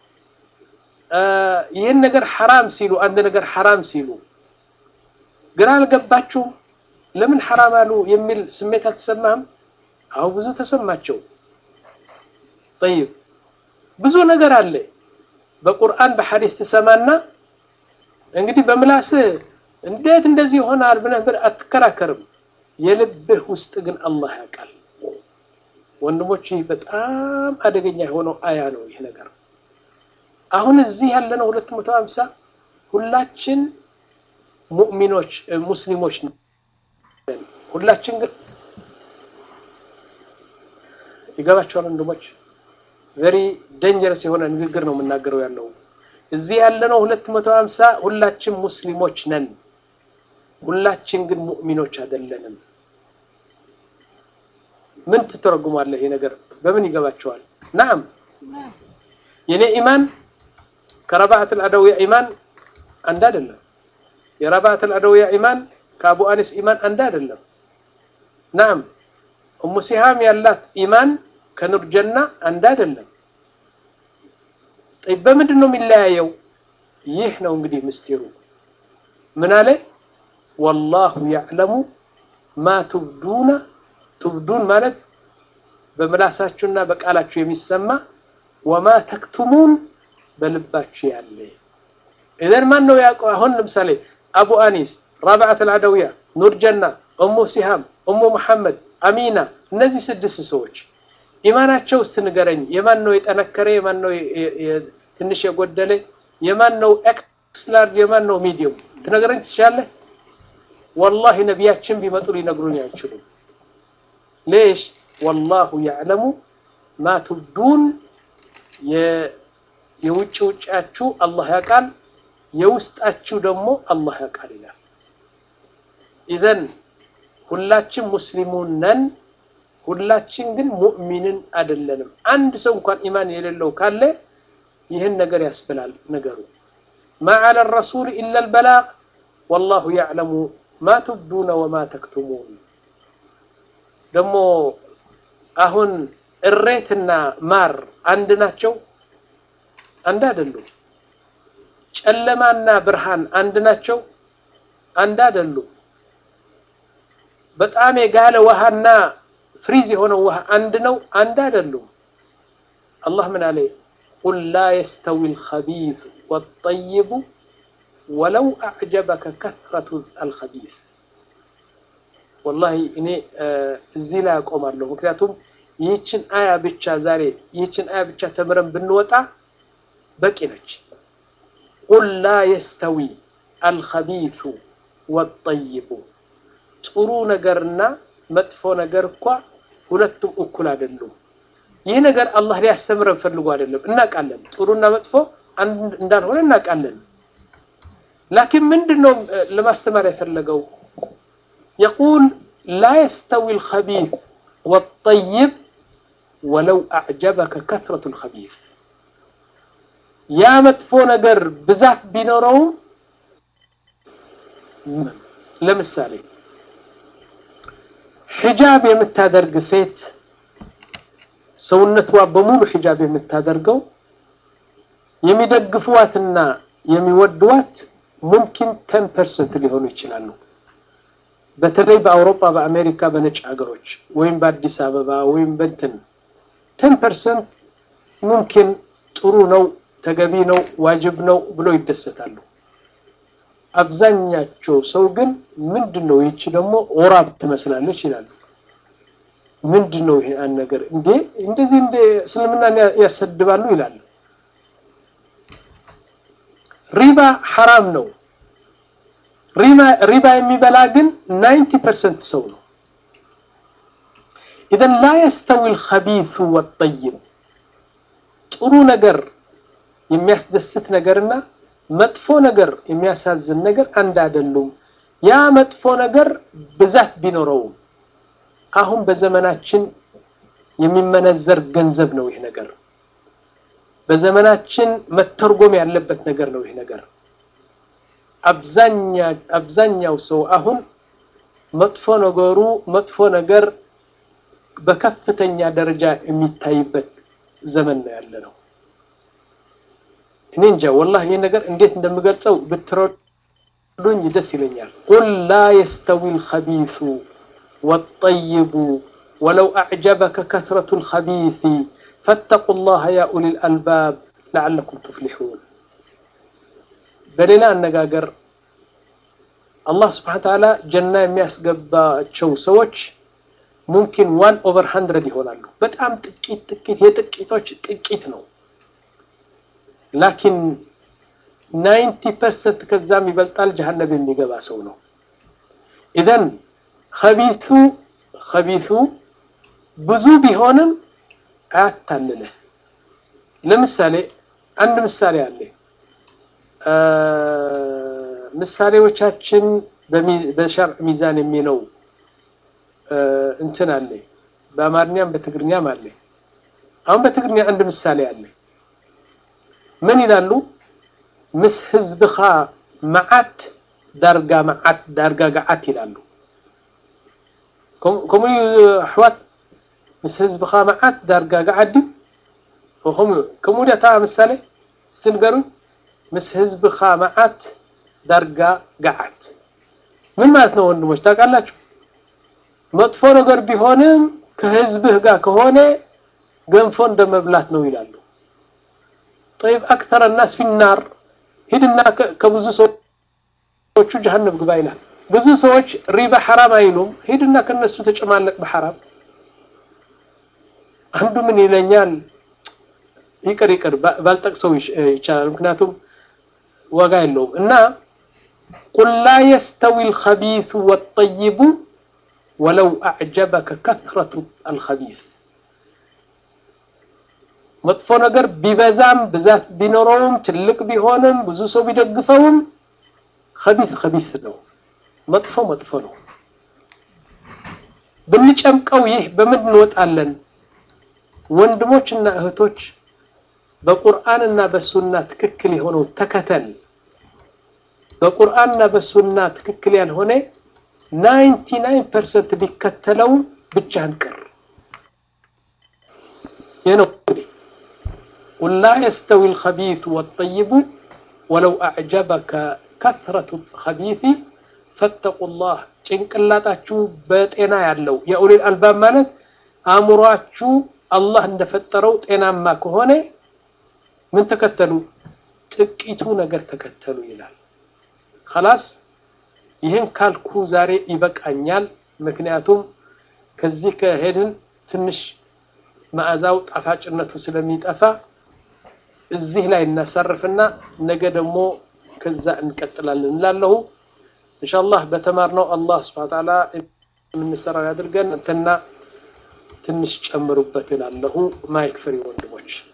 ይህን ነገር ሐራም ሲሉ አንድ ነገር ሐራም ሲሉ ግራ አልገባችሁም? ለምን ሐራም አሉ የሚል ስሜት አልተሰማህም? አው ብዙ ተሰማቸው። ጠይብ ብዙ ነገር አለ በቁርአን በሐዲስ ትሰማና እንግዲህ በምላስህ እንዴት እንደዚህ ይሆናል ብለህ አትከራከርም። የልብህ ውስጥ ግን አላህ ያውቃል። ወንድሞች ይህ በጣም አደገኛ የሆነው አያ ነው ይህ ነገር። አሁን እዚህ ያለነው ሁለት መቶ ሀምሳ ሁላችን ሙእሚኖች ሙስሊሞች ሁላችን ግን ይገባቸዋል ወንድሞች ቨሪ ደንጀረስ የሆነ ንግግር ነው የምናገረው ያለው እዚህ ያለነው ሁለት መቶ ሀምሳ ሁላችን ሙስሊሞች ነን ሁላችን ግን ሙእሚኖች አይደለንም ምን ትተረጉማለህ ይሄ ነገር በምን ይገባቸዋል ናም የኔ ኢማን ከረባዓት አልአደውያ ኢማን አንድ አይደለም የረባዓት አልአደውያ ኢማን ከአቡ አኒስ ኢማን አንድ አይደለም ናም ኡሙ ሲሃም ያላት ኢማን ከኑር ጀና አንድ አይደለም በምንድን ነው የሚለያየው ይህ ነው እንግዲህ ምስጢሩ ምን አለ ወላሁ ያዕለሙ ማ ቱብዱነ ቱብዱን ማለት በምላሳችሁና በቃላችሁ የሚሰማ ወማ ተክቱሙን በልባችሁ ያለ ኢዘን ማን ነው ያውቀው? አሁን ለምሳሌ አቡ አኒስ፣ ራብዓት አልዓደውያ፣ ኑር ጀና፣ እሙ ሲሃም፣ እሙ መሐመድ፣ አሚና እነዚህ ስድስት ሰዎች ኢማናቸው ውስጥ ንገረኝ። የማን ነው የጠነከረ? የማን ነው ትንሽ የጎደለ? የማን ነው ኤክስ ላርጅ? የማን ነው ሚዲየም? ትነግረኝ ትችላለህ? ወላሂ ነቢያችን ቢመጡ ሊነግሩኝ አይችሉም። ሌሽ ወላሁ ያዕለሙ ማ ቱብዱን የውጭ ውጫችሁ አላህ ያውቃል፣ የውስጣችሁ ደግሞ አላህ ያውቃል ይላል። ኢዘን ሁላችን ሙስሊሙን ነን፣ ሁላችን ግን ሙእሚንን አይደለንም። አንድ ሰው እንኳን ኢማን የሌለው ካለ ይህን ነገር ያስብላል ነገሩ። ማ ዐለ ረሱል ኢላ አልበላግ ወላሁ ያዕለሙ ማ ቱብዱነ ወማ ተክቱሙን። ደግሞ አሁን እሬትና ማር አንድ ናቸው? አንድ አይደሉም። ጨለማና ብርሃን አንድ ናቸው? አንድ አይደሉም። በጣም የጋለ ውሃና ፍሪዝ የሆነው ውሃ አንድ ነው? አንድ አይደሉም። አላህ ምን አለ? ቁል ላ የስተዊ አልኸቢዝ ወጠይቡ ወለው አዕጀበከ ከትረቱ አልኸቢዝ። ወላሂ እኔ እዚህ ላይ አቆማለሁ። ምክንያቱም ይህችን አያ ብቻ ዛሬ ይህችን አያ ብቻ ተምረን ብንወጣ በቂ ነች። ቁል ላ የስተዊ አልኸቢሱ ወጠይቡ ጥሩ ነገርና መጥፎ ነገር እኳ ሁለቱም እኩል አይደሉም። ይህ ነገር አላህ ሊያስተምረን ፈልጎ አይደለም፣ እናውቃለን። ጥሩና መጥፎ አንድ እንዳልሆነ እናውቃለን። ላኪን ምንድን ነው ለማስተማር የፈለገው? የቁል ላ የስተዊ አልኸቢስ ወጠይብ ወለው አዕጀበከ ከትረቱ አልኸቢስ ያ መጥፎ ነገር ብዛት ቢኖረውም ለምሳሌ ሒጃብ የምታደርግ ሴት ሰውነቷ በሙሉ ሒጃብ የምታደርገው የሚደግፉዋትና የሚወድዋት ሙምኪን ተን ፐርሰንት ሊሆኑ ይችላሉ። በተለይ በአውሮፓ፣ በአሜሪካ፣ በነጭ ሀገሮች ወይም በአዲስ አበባ ወይም በንትን ተን ፐርሰንት ሙምኪን ጥሩ ነው፣ ተገቢ ነው፣ ዋጅብ ነው ብሎ ይደሰታሉ። አብዛኛቸው ሰው ግን ምንድን ነው ይቺ ደግሞ ኦራብ ትመስላለች ይላሉ። ምንድን ነው ይሄ አንድ ነገር እንዴ እንደዚህ እንደ እስልምናን ያሰድባሉ ይላሉ። ሪባ ሐራም ነው። ሪባ የሚበላ ግን ናይንቲ ፐርሰንት ሰው ነው። ኢዘን ላ የስተዊ አልኸቢሱ ወጠይብ ጥሩ ነገር የሚያስደስት ነገርና መጥፎ ነገር የሚያሳዝን ነገር አንድ አይደሉም። ያ መጥፎ ነገር ብዛት ቢኖረውም አሁን በዘመናችን የሚመነዘር ገንዘብ ነው ይህ ነገር። በዘመናችን መተርጎም ያለበት ነገር ነው ይህ ነገር። አብዛኛው ሰው አሁን መጥፎ ነገሩ መጥፎ ነገር በከፍተኛ ደረጃ የሚታይበት ዘመን ነው ያለ ነው። እኔ እንጃ ወላሂ ይህ ነገር እንዴት እንደምገልጸው ብትረዱኝ ደስ ይለኛል። ቁል ላ የስተዊ አልኸቢሱ ወጠይቡ ወለው አዕጀበከ ከትረቱ አልኸቢሲ ፈተቁ ላህ ያ ኡሊል አልባብ ለዓለኩም ትፍሊሑን። በሌላ አነጋገር አላህ ስብሓነ ወተዓላ ጀና የሚያስገባቸው ሰዎች ሙምኪን ዋን ኦቨር ሀንድረድ ይሆናሉ። በጣም ጥቂት ጥቂት የጥቂቶች ጥቂት ነው። ላኪን ናይንቲ ፐርሰንት ከዛም ይበልጣል ጀሀነም የሚገባ ሰው ነው። ኢዘን ከቢቱ ከቢቱ ብዙ ቢሆንም አያታልልህ። ለምሳሌ አንድ ምሳሌ አለ። ምሳሌዎቻችን በሸርዕ ሚዛን የሚለው እንትን አለ። በአማርኛም በትግርኛም አለ። አሁን በትግርኛ አንድ ምሳሌ አለ። ምን ይላሉ? ምስ ህዝብኻ መዓት ዳርጋ መዓት ዳርጋ ገዓት ይላሉ። ከምኡ ኣሕዋት ምስ ህዝብኻ መዓት ዳርጋ ገዓት ድዩ ከምኡ ዳታ ምሳሌ ስትንገሩኝ ምስ ህዝብኻ መዓት ዳርጋ ገዓት ምን ማለት ነው ወንድሞች ታውቃላችሁ? መጥፎ ነገር ቢሆንም ከህዝብህ ጋር ከሆነ ገንፎ እንደ መብላት ነው ይላሉ። ጠይብ አክተረ ናስ ፊናር ሂድና ከብዙ ሰዎቹ ጀሀነም ግባ ይላል። ብዙ ሰዎች ሪባ ሐራም አይሉም። ሂድና ከነሱ ተጨማለቅ በሐራም አንዱ ምን ይለኛል? ይቅር ይቅር ባልጠቅሰው ይቻላል፣ ምክንያቱም ዋጋ የለውም እና ቁል ላ የስተዊ አልኸቢሱ ወጠይቡ ወለው አዕጀበከ ከትረቱ አልኸቢስ መጥፎ ነገር ቢበዛም ብዛት ቢኖረውም ትልቅ ቢሆንም ብዙ ሰው ቢደግፈውም ከቢስ ከቢስ ነው፣ መጥፎ መጥፎ ነው። ብንጨምቀው ይህ በምን እንወጣለን? ወንድሞችና እህቶች በቁርአንና በሱና ትክክል የሆነው ተከተል። በቁርአንና በሱና ትክክል ያልሆነ ናይንቲ ናይን ፐርሰንት ቢከተለውም ብቻህን ቅር ይህ ነው እንግዲህ ቁል ላ የስተዊ አልኸቢሱ ወጠይቡ ወለው አዕጀበከ ከትረቱ አልኸቢሲ ፈተቁላህ ጭንቅላታችሁ በጤና ያለው የኡሊል አልባብ ማለት አእምሯችሁ አላህ እንደፈጠረው ጤናማ ከሆነ ምን ተከተሉ? ጥቂቱ ነገር ተከተሉ ይላል። خلاص ይህን ካልኩ ዛሬ ይበቃኛል። ምክንያቱም ከዚህ ከሄድን ትንሽ መዓዛው ጣፋጭነቱ ስለሚጠፋ እዚህ ላይ እናሳርፍና ነገ ደግሞ ከዛ እንቀጥላለን እንላለሁ። ኢንሻአላህ በተማርነው አላህ ሱብሓነሁ ወተዓላ የምንሰራው ያድርገን። እንትና ትንሽ ጨምሩበት እላለሁ። ማይክ ፍሪ ወንድሞች